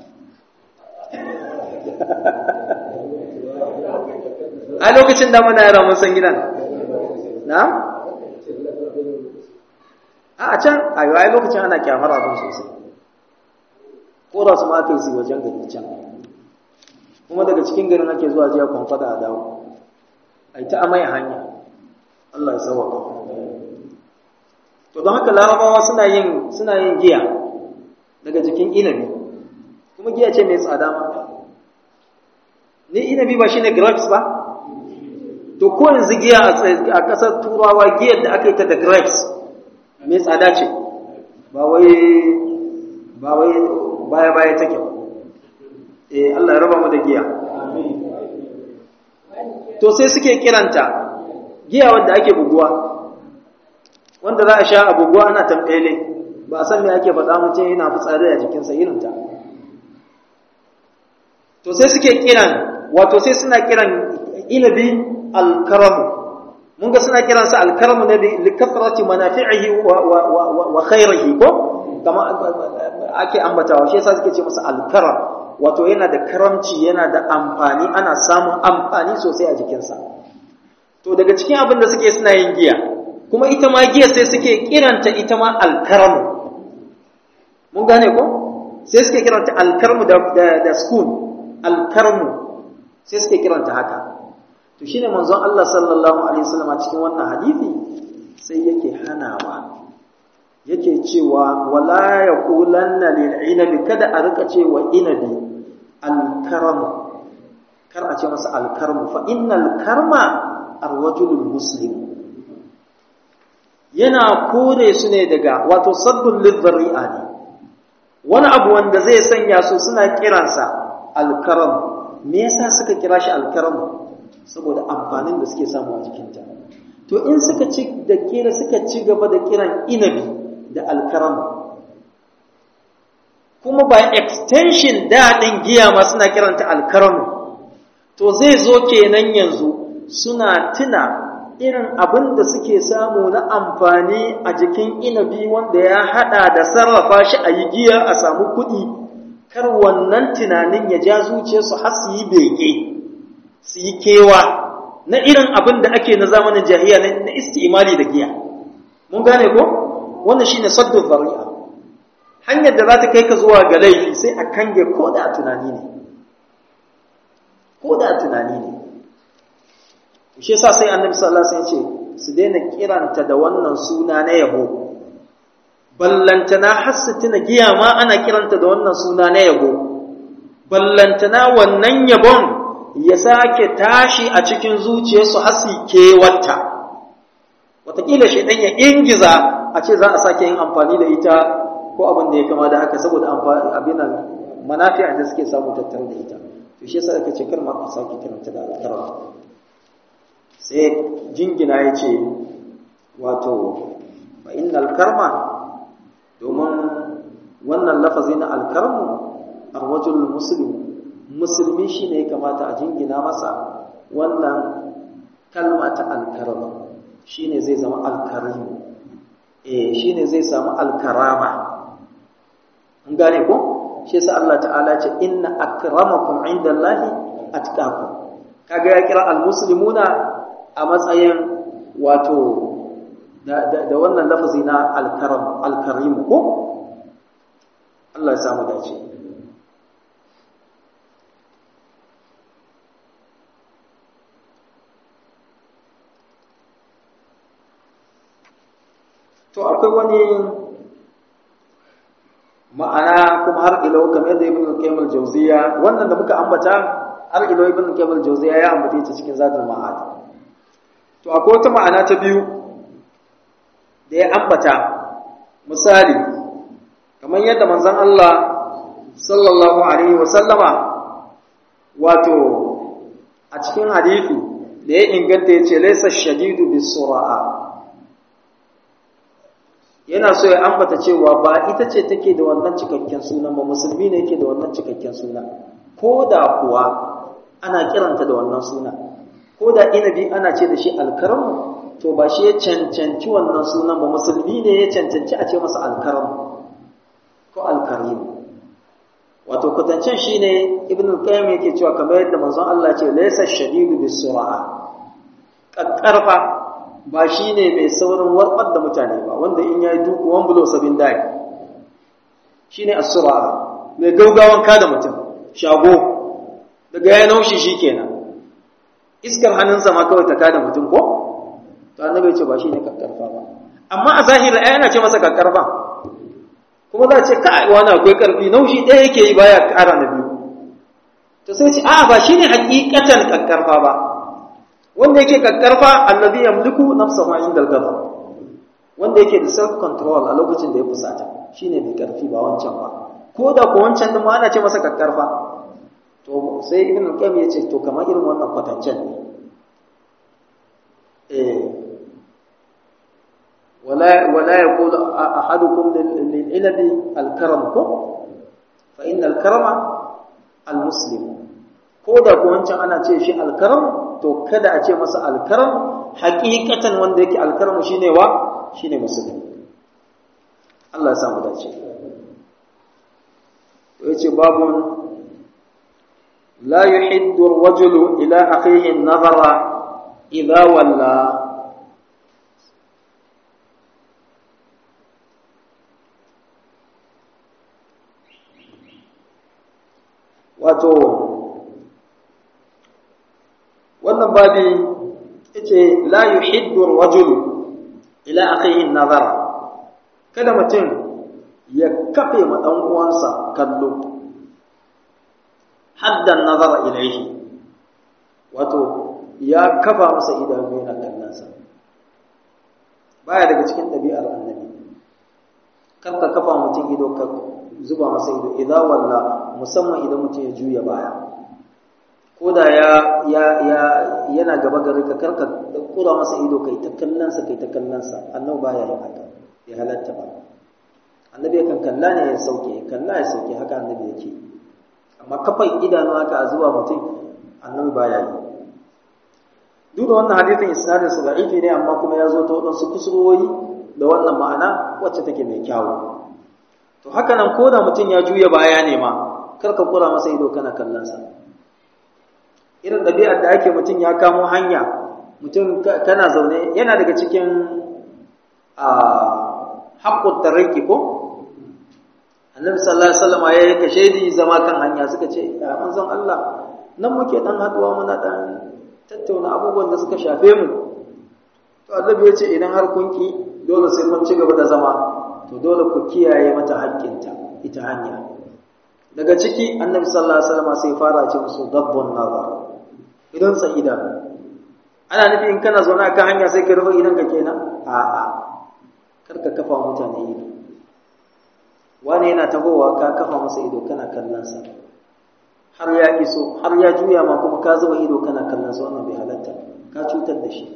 a lokacin da muna yara mun san gidan na a can a yi lokacin ana kyamar abin sosai ko da su ma aka yi su wajen gari can kuma daga cikin garin ake zuwa jiya kwamfada a dawo a yi ta amai hanya Allah ya sauwaka to don haka larabawa suna yin suna yin giya daga jikin inabi kuma giya ce mai tsada ma ni inabi ba shine grapes ba to ko yanzu giya a ƙasar turawa giyar da aka yi ta da grapes mai tsada ce ba wai ba wai baya baya take ba eh Allah ya raba mu da giya to sai suke kiranta giya wanda ake buguwa wanda za a sha a buguwa ana tambele ba a san me ake faɗa mutum yana fitsari a jikinsa irinta to sai suke kiran wato sai suna kiran inabi alkaramu mun ga suna kiransa alkaramu ne li kasrati manafi'ihi wa wa wa, wa khairihi ko kama ake ambatawa shi yasa suke ce masa alkaram wato yana da karamci yana da amfani ana samun amfani sosai a jikinsa to daga cikin abin da suke suna yin giya kuma ita ma giya sai suke kiranta ita ma alkaramu mun gane ko sai suke kiranta alkarmu da da, da spoon alkarmu sai suke kiranta haka to shine manzon Allah sallallahu alaihi wasallam cikin wannan hadisi sai yake hanawa yake cewa wala yaqulanna lil inabi kada a rika cewa inabi alkaramu kar a ce masa alkarmu fa innal karma arwajulul muslim yana kore su ne daga wato saddun lidhari'a ne wani abu wanda zai sanya su suna kiransa alkaram me yasa suka kira shi alkaram saboda amfanin da suke samu a jikinta to in suka ci da kira suka ci gaba da kiran inabi da alkaram kuma by extension daɗin giya ma suna kiranta alkaram to zai zo kenan yanzu suna tuna irin abin da suke samu na amfani a jikin inabi wanda ya haɗa da sarrafa shi a yi giya a samu kuɗi kar wannan tunanin ya ja zuciyarsu har su yi bege su yi kewa na irin abin da ake na zamanin jahiya na isti'imali da giya mun gane ko wannan shine saddu zari'a hanyar da za ta kai ka zuwa ga laifi sai a kange ko da tunani ne ko da tunani ne shi yasa sai annabi sallallahu alaihi wasallam ya ce su daina kiranta da wannan suna na yabo ballantana har su tuna giya ma ana kiranta da wannan suna na yabo ballantana wannan yabon ya sake tashi a cikin zuciyarsu har su kewarta wataƙila shi ɗan ya ingiza a ce za a sake yin amfani da ita ko abin da ya kama da haka saboda abin manafi'a da suke samu tattare da ita to shi yasa aka ce kar ma a sake kiranta da alkarama sai jingina ya ce wato fa innal karma domin wannan lafazi na alkarmu arwajul muslim musulmi shine ya kamata a jingina masa wannan kalma ta alkarama shine zai zama alkarim eh shine zai samu alkarama an gane ko shi yasa Allah ta'ala ce inna akramakum indallahi atqakum kaga ya kira almuslimuna a matsayin wato da, da, da wannan lafazi na alkaram alkarim ko Allah ya samu dace to akwai wani ma'ana kuma har ilau kamar da ibn al-qayyim al-jawziya wannan da muka ambata har ilo ibn Qabil Jawziya ya ambace ta cikin Zadul Ma'ad to akwai wata ma'ana ta biyu da ya ambata misali kamar yadda manzon Allah sallallahu alaihi wa sallama wato a cikin hadisi da ya inganta ya ce laisa shadidu bisura'a yana so ya ambata cewa ba ita ce take da wannan cikakken sunan ba musulmi ne yake da wannan cikakken suna ko da kuwa ana kiranta da wannan suna ko da inabi ana ce da shi alkaramu to ba shi ya cancanci wannan sunan ba musulmi ne ya cancanci a ce masa alkaramu ko alkarimu wato kwatancin shine ibn al-qayyim yake cewa kamar yadda manzon Allah ce laysa shadidu bis-sur'a kakkarfa ba shine mai saurin warbar da mutane ba wanda in yayi duku wan bulo sabin dai shine as-sur'a mai gaugawan kada mutum shago daga ya naushi shikenan iskar hannunsa ma kawai ta kada mutum ko to annabi ce ba shine kakkarfa ba amma a zahiri ai ana ce masa kakkarfa kuma za a ce kai wani akwai karfi naushi ɗaya yake yi baya ƙara na biyu to sai ce a'a ba shine hakikatan kakkarfa ba wanda yake kakkarfa allazi yamliku nafsahu inda al-ghadab wanda yake da self control a lokacin da ya fusata shine mai karfi ba wancan ba ko da ko wancan din ma ana ce masa kakkarfa to sai ibn al-qayyim ya ce to kamar irin wannan kwatancen ne eh ولا ولا يقول احدكم للعنب الكرم كو فان الكرم المسلم koda ko wancan ana ce shi alkaram to kada a ce masa alkaram hakikatan wanda yake alkaram shine wa shine musulmi Allah ya samu dace to yace babun la yuhiddu ar-rajulu ila akhihi an-nazara idha walla wato wannan babi yace la yuhiddu ar-rajulu ila akhihi nazar kada mutum ya kafe ma dan uwansa kallo haddan nazara ilaihi wato ya kafa masa idanu yana kallonsa baya daga cikin ɗabi'ar annabi kar ka kafa mutum ido ka zuba masa ido idza walla musamman idan mutum ya juya baya ko da ya ya ya yana gaba gare ka karka kura masa ido kai ta kallon sa kai ta kallon sa annabi baya yin haka bai halatta ba annabi kan kalla ne ya sauke kalla ya sauke haka annabi yake amma kafai idanu haka a zuwa mutum annabi baya yi duk da wannan hadisin isnadin sa da'ifi ne amma kuma ya zo ta wadansu kusurwoyi da wannan ma'ana wacce take mai kyawu to haka nan ko da mutum ya juya baya ne ma kar ka kura masa ido kana kallon sa irin ɗabi'ar da ake mutum ya kamo hanya mutum kana zaune yana daga cikin haƙƙun tarriki ko annabi sallallahu alaihi wasallam ya yi kashedi zama kan hanya suka ce ya manzon Allah nan muke dan haduwa muna dan tattauna abubuwan da suka shafe mu to annabi ya ce idan har kun ki dole sai mun ci gaba da zama to dole ku kiyaye mata haƙƙinta ita hanya daga ciki annabi sallallahu alaihi wasallam sai fara ce musu dabbun nazar idan sa idan ana nufi in kana zaune akan hanya sai ka rufe idan ka kenan a'a kar ka kafa mutane ido wani yana tahowa ka kafa masa ido kana kallon sa har ya iso har ya juya ma kuma ka zuba ido kana kallon sa wannan bai halatta ka cutar da shi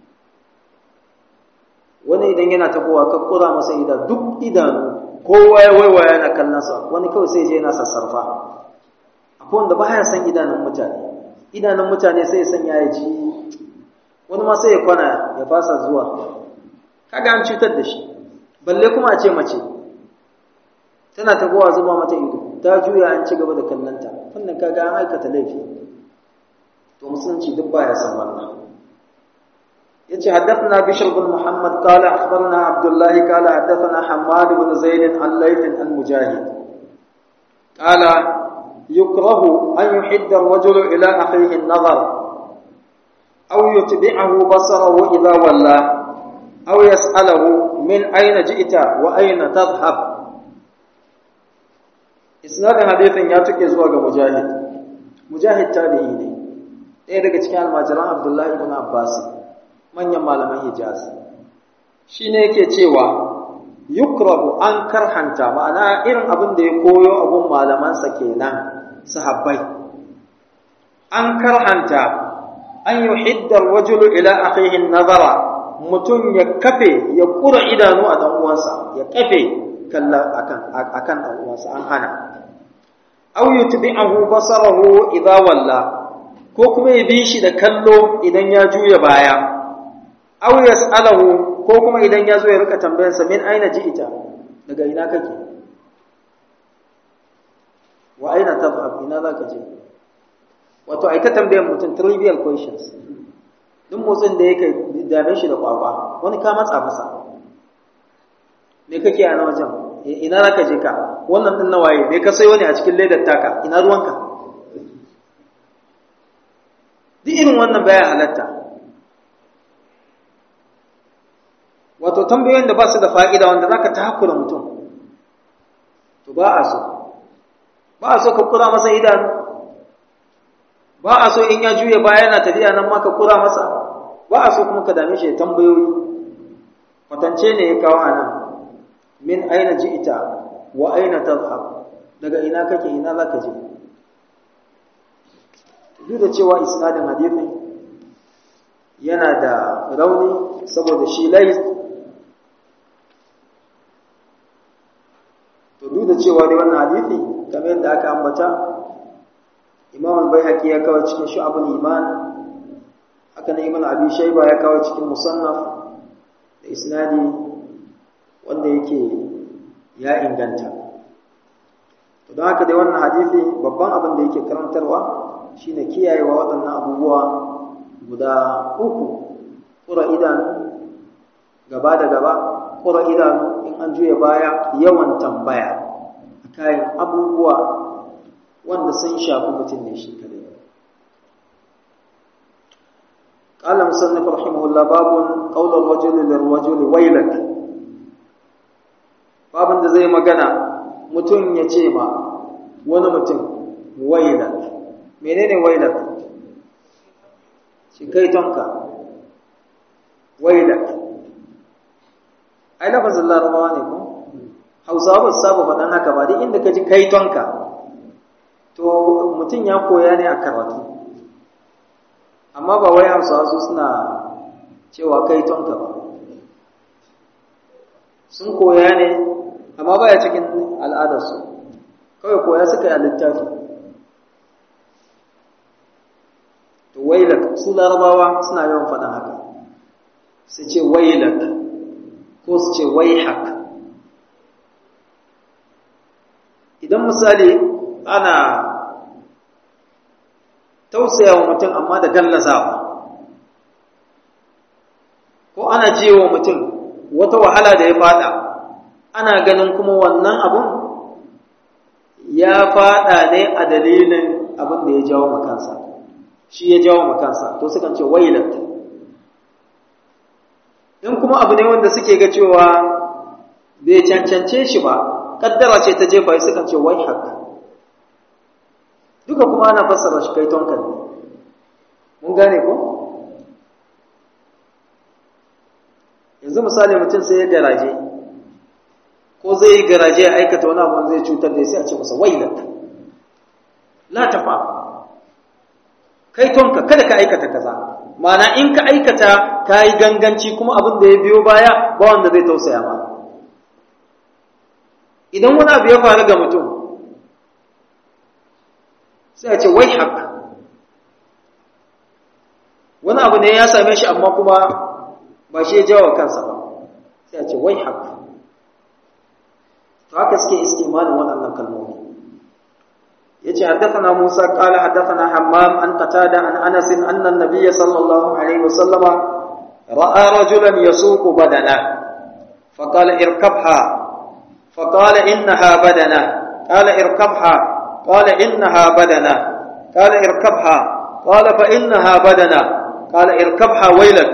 wani idan yana tahowa ka kura masa ida duk idanu kowa ya waiwaya yana kallon sa wani kawai sai je yana sassarfa akwai wanda baya san idanun mutane idanun mutane sai ya sanya ya ji wani ma sai ya kwana ya fasa zuwa kaga an cutar da shi balle kuma a ce mace tana tagowa zuba mata ido ta juya an ci gaba da kallanta wannan kaga an aikata laifi to musulunci duk baya san wannan yace haddathana bishr bin muhammad qala akhbarana abdullah qala haddathana hammad bin zaid an layth an mujahid qala yukrahu an yuhidda ar-rajulu ila akhihi an-nazar aw yutbi'ahu basarahu idha walla aw yas'alahu min ayna ji'ta wa ayna tadhhab isnadin hadithin ya tuke zuwa ga mujahid mujahid tabi'i ne ɗaya daga cikin almajiran abdullahi ibn abbas manyan malaman hijaz shi ne yake cewa yukrahu an karhanta ma'ana irin abin da ya koyo abun malamansa kenan sahabbai an karhanta an yi hiddar wajulu ila akhihin nazara mutum ya kafe ya kura idanu a dan uwansa ya kafe kalla akan akan dan uwansa an hana aw yutbi'ahu basarahu idha walla ko kuma ya bi shi da kallo idan ya juya baya aw yas'alahu ko kuma idan ya zo ya rika tambayarsa min aina ji'ita daga ina kake wa aina tadhhab ina zaka je wato ai ta tambayar mutum trivial questions duk motsin da yake dame shi da kwakwa wani ka matsa masa me kake a na wajen ina zaka je ka wannan din nawaye me ka sayo ne a cikin ledar taka ina ruwanka duk irin wannan baya halatta wato tambayoyin da ba su da fa'ida wanda za ka takura mutum to ba a so ba a so ka kura masa idanu ba a so in ya juya baya yana tafiya nan ma ka kura masa ba a so kuma ka dame shi tambayoyi kwatance ne ya kawo a nan min aina ji ita wa aina tazhab daga ina kake ina za ka je duk da cewa isnadin hadithin yana da rauni saboda shi lais to duk da cewa dai wannan hadisi kamar yadda aka ambata Imam al-Baihaqi ya kawo cikin Shu'abul Iman haka ne Ibn Abi Shayba ya kawo cikin Musannaf da isnadi wanda yake ya inganta to don haka dai wannan hadisi babban abin da yake karantarwa shine kiyayewa waɗannan abubuwa guda uku ƙura idanu gaba da gaba ƙura idanu in an juya baya yawan tambaya a kayan abubuwa wanda sun shafi mutum ne shi kare قال مصنف رحمه الله باب قول الرجل للرجل ويلك babin da zai magana mutum ya ce ma wani mutum wailak menene wailak shi kai tonka wailak ai lafazin larabawa ne ko hausawa ba su saba faɗan haka ba duk inda ka ji kai tonka to mutum ya koya ne a karatu amma ba wai hausawa su suna cewa kai tonka ba sun koya ne amma baya cikin al'adarsu kawai koya suka yi a littafi to wailak su larabawa suna yawan faɗin haka su ce wailak ko su ce waihak idan misali ana tausaya wa mutum amma da gallazawa ko ana jiwa mutum wata wahala da ya fada ana ganin kuma wannan abun ya fada ne a dalilin abin da ya jawo makansa shi ya jawo makansa to sukan ce wailat in kuma abu ne wanda suke ga cewa bai cancance shi ba kaddara ce ta jefa sukan ce wai haka duka kuma ana fassara shi kai tonkan ne mun gane ko yanzu misali mutum sai ya garaje ko zai yi garaje ya aikata wani abu zai cutar da sai a ce masa wailat la tafa kai tonka kada ka aikata kaza ma'ana in ka aikata ka yi ganganci kuma abin da ya biyo baya ba wanda zai tausaya ma idan wani abu ya faru ga mutum sai a ce wai haka wani abu ne ya same shi amma kuma ba shi ya jawo kansa ba sai a ce wai haka to haka suke istimalin waɗannan kalmomi yace haddathana Musa qala haddathana Hammam an Qatada an Anas anna an-nabiy sallallahu alaihi wasallam ra'a rajulan yasuqu badana فقال اركبها فقال إنها بدنة قال اركبها قال إنها بدنة قال اركبها قال فإنها بدنة قال اركبها ويلك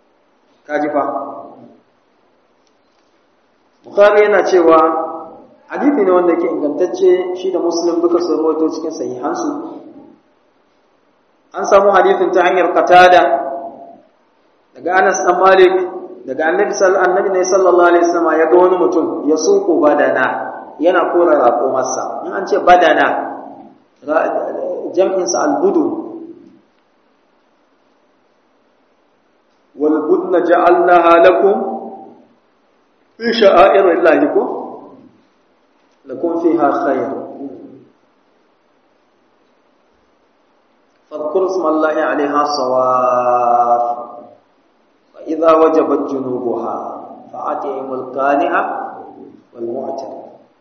كاجفا بخاري yana cewa hadithi ne wanda ke ingantacce shi da muslim duka sun rawaito cikin sahihansu an samu hadithin ta hanyar katada daga anas dan malik daga annabi annabi ne sallallahu alaihi wasallam ya ga wani mutum ya suko badana yana kora raƙumarsa in an ce badana jam'in sa albudu wal budna ja'alnaha lakum fi sha'airillahi ko lakum fiha khair فاذكروا اسم الله عليها صواف فإذا وجبت جنوبها فأتيهم القانع والمعتر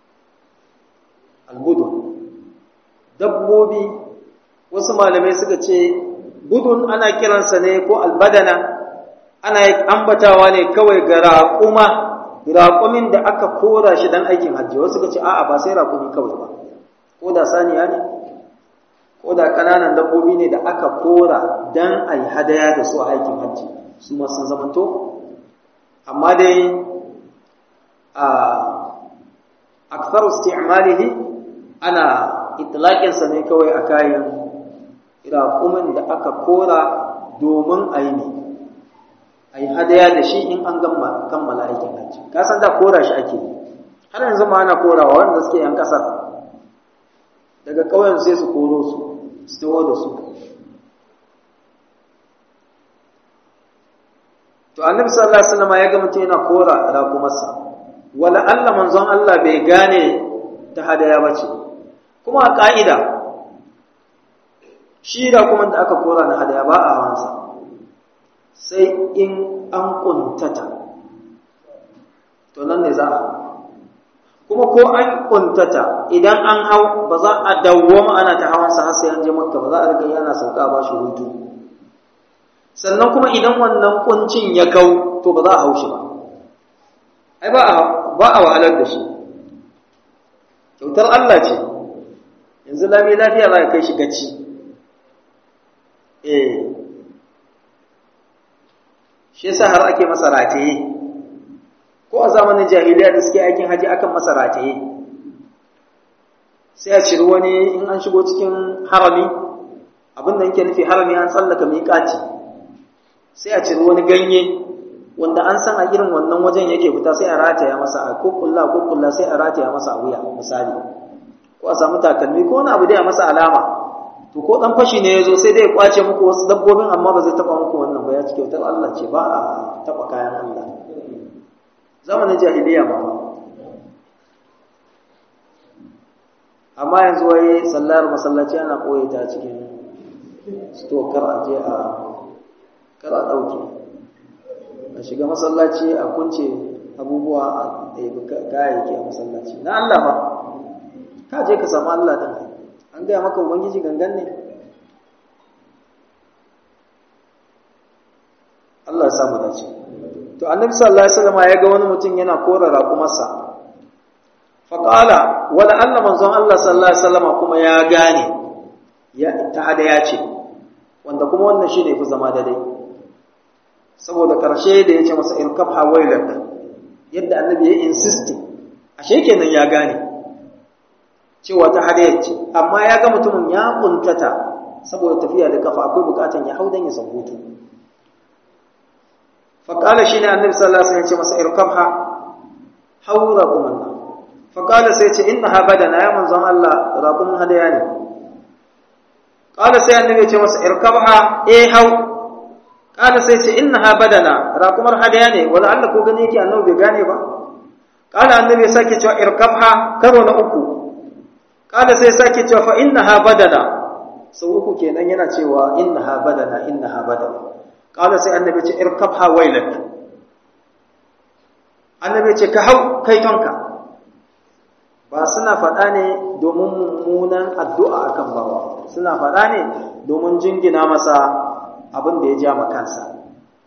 البدن dabbobi wasu malamai suka ce budun ana kiransa ne ko albadana ana ambatawa ne kawai ga raƙuma raƙumin da aka kora shi don aikin hajji wasu suka ce a'a ba sai raƙumi kawai ba ko da saniya ne ko da ƙananan dabbobi ne da aka kora don a yi hadaya da su a aikin hajji su ma sun zamanto amma dai a aksar isti'malihi ana itlaƙinsa ne kawai a kayan raƙumin da aka kora domin a yi ne a yi hadaya da shi in an kammala aikin hajji kasan da kora shi ake har yanzu ma ana korawa wanda suke yan ƙasar daga ƙauyen sai su koro su su taho da su to annabi sallallahu alaihi wasallam ya ga mutum yana kora raƙumarsa wala Allah manzon Allah bai gane ta hadaya bace kuma a ka'ida shi raƙumar da aka kora na hadaya ba a hawansa sai in an kuntata to nan ne za a kuma ko an kuntata idan an hau ba za a dawwama ana ta hawansa har sai an je makka ba za a riga yana sauka ba shi hutu sannan kuma idan wannan kuncin ya kau to ba za a hau shi ba ai ba a ba a wahalar da shi kyautar Allah ce yanzu lami lafiya za ka kai shi gaci eh shi yasa har ake masa rataye ko a zamanin jahiliya da suke aikin haji akan masa rataye sai a ciri wani in an shigo cikin harami abin da yake nufi harami an tsallaka miƙati sai a ciri wani ganye wanda an san a irin wannan wajen yake fita sai a rataya masa a kukkulla kukkulla sai a rataya masa a wuya misali ko a samu takalmi ko wani abu da ya masa alama to ko dan fashi ne yazo sai dai ya kwace muku wasu dabbobin amma ba zai taba muku wannan ba ya ci kyautar Allah ce ba a taba kayan Allah zamanin jahiliya ma amma yanzu wai sallar masallaci ana koyi ta cikin sto kar a je a kar a dauke a shiga masallaci a kunce abubuwa a ɗaibi kayayyaki a masallaci na Allah ba ka je ka samu Allah din an gaya maka ubangiji gangan ne Allah ya samu dace to annabi sallallahu alaihi wasallam ya ga wani mutum yana kora raƙumarsa fa qala wala anna manzon Allah sallallahu alaihi wasallam kuma ya gane ya ta hada ya ce wanda kuma wannan shine fi zama da dai saboda karshe da yace masa irkab hawailak yadda annabi ya insist ashe kenan ya gane cewa ta hadayar ce amma ya ga mutumin ya kuntata saboda tafiya da kafa akwai bukatan ya hau dan ya hutu faƙala shi ne annabi sallallahu alaihi wasallam ya ce masa irkabha haura kumanna faƙala sai ce innaha badana ya manzon Allah raqum hadaya ne ƙala sai annabi ya ce masa irkabha eh hau ƙala sai ce innaha badana raqumar hadaya ne wala Allah ko gani yake annabi bai gane ba ƙala annabi ya sake cewa irkabha karo na uku ƙala sai sake cewa fa innaha badana sau uku kenan yana cewa innaha badana innaha badana قال سي النبي ce irkabha wailak annabi ce ka hau kai tonka ba suna faɗa ne domin mummunan addu'a akan bawa suna faɗa ne domin jingina masa abin da ya ja ma kansa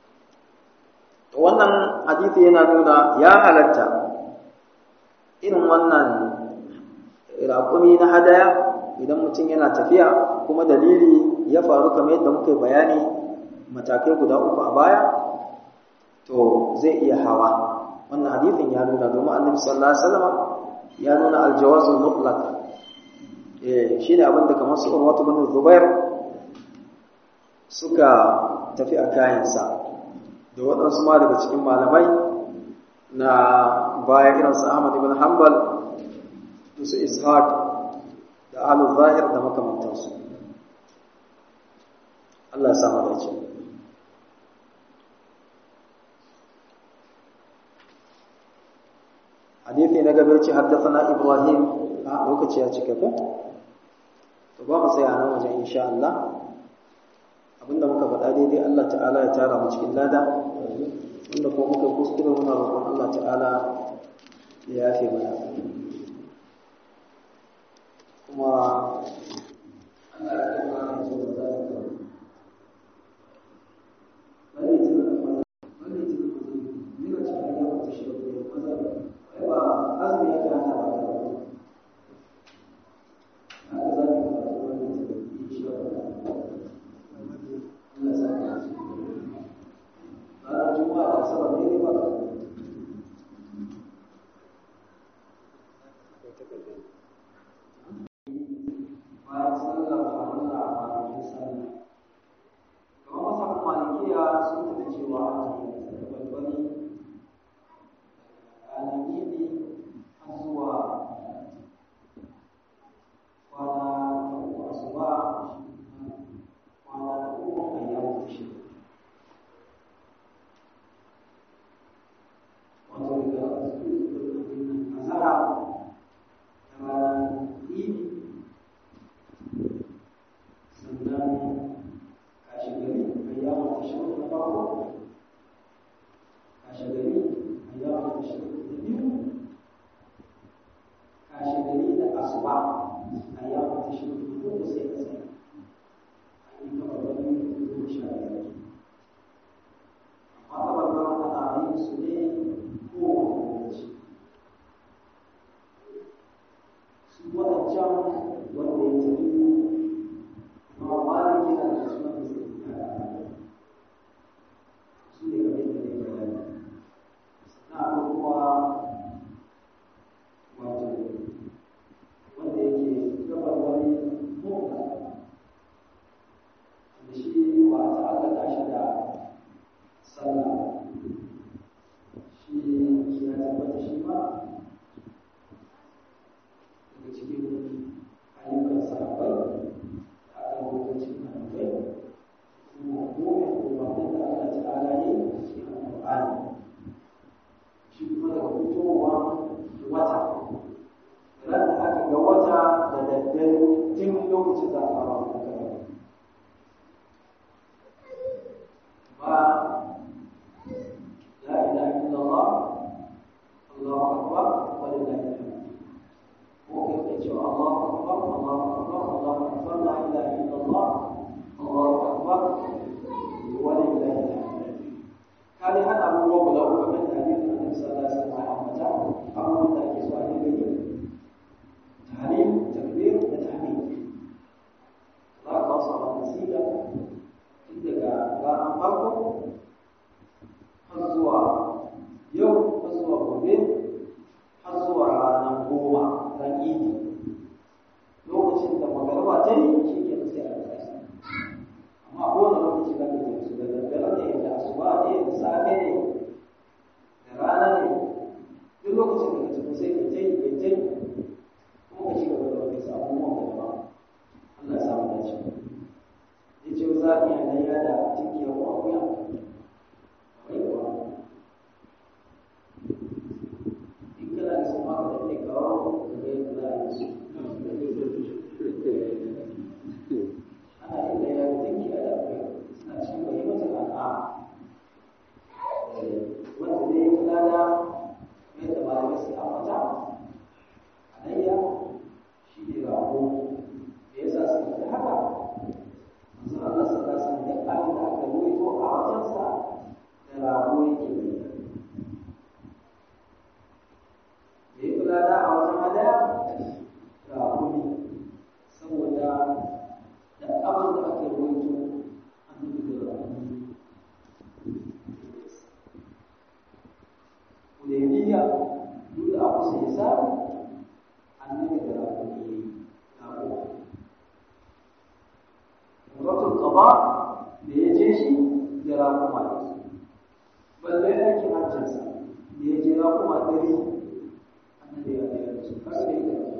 wannan hadisi yana nuna ya halatta irin wannan raƙumi na hadaya idan mutum yana tafiya kuma dalili ya faru kamar yadda muka yi bayani matakai guda uku a baya to zai iya hawa wannan hadithin ya nuna domin annabi sallallahu alaihi wasallam ya nuna aljawazul mutlaq eh shine abin da kamar su Urwatu bin Zubair suka tafi a kayansa da waɗansu ma daga cikin malamai na baya irin su Ahmad ibn Hanbal da su Ishaq da Ahlul Zahir da makamantansu Allah ya samu dace hadisi na gaba ce haddathana Ibrahim a lokaci ya cike ko to ba mu tsaya nan wajen insha Allah abinda muka faɗa daidai Allah ta'ala ya tara mu cikin lada wanda ko muka kuskure muna roƙon Allah ta'ala ya yafe mana kuma Allah ya kama mu zuwa da bari ji bari ji ni ga cikin yawa ta shi ko maza ai ba azumi ya kana ba haka zaki ba wannan insha Allah Allah sa ka ranar juma'a da asabar ne ba bayan sallar farilla a kwanakin sallah kamar masarautar malikiya sun tafi cewa ana yin barbari ranar idi har zuwa kwana ta uku asuba kwana ta uku a yawon shi wato daga azara ta ranar idi sannan kashe gari ayyamar tashirin na farko kashe gari ayyamar tashirin na biyu kashe gari da asuba ayyamar tashirin na uku sai ka sai an yi kama wani goma sha biyar amma kabarbar ana yin su ne kowane lokaci su waɗancan wanda ya tafi amma maliki na da su wanda zai yi su ne kamar yadda ne bayani sannan akwai kuma wato wanda yake gabar wani mota da shi ba a ta'allaka shi da sallah shi ya tabbata shi ma daga cikin ayyukan sahabbai da aka rubuta cikin annabai kuma gome umarnin da Allah ta'ala yi cikin alƙur'ani shi kuma daga fitowa wata ran da aka ga wata da daddare tun lokacin da aka fara wannan ba la ilaha illallah Allahu akbar wa lillahi alhamd mungkin kita Allahu akbar Allahu akbar Allahu akbar la ilaha illallah Allahu akbar wa lillahi alhamd kali har abubuwa guda uku kamar da hadisin Annabi sallallahu alaihi wasallam ya ambata abubuwan da ake so a dinga yi tahrim takbir da tahmid za ka ba su a wannan siga tun daga ranar farko har zuwa yau har zuwa gobe har zuwa ranar goma ran idi lokacin da magarba ta yi shi ke sai a kasa amma kowane lokaci za ka yi su da daddare ne da asuba ne da safe ne da rana ne duk lokacin da ka tafi sai ka tai ka tai kuma ka ci gaba da wani abubuwan da ba Allah ya samu dace ya ce za a iya layya da tinkiya ko akuya wai kuwa in kana da su maka da ke kawo ka ga yadda za a yi su ana yin layya da tinkiya da akuya suna cikin bai mata al'a wanda zai yi lada yadda malamai su ambata alayya shi ne rago da yasa suka fi haka manzo Allah sallallahu alaihi wasallam duk abin da aka ruwaito a wajensa da rago yake yi da ya kula da a wajen hadaya rago ne saboda da abin da aka ruwaito annabi da rago jira kuma ne balle aikin hajjinsa da ya jira kuma ɗari annabi ya ɗaya da su kasa da ita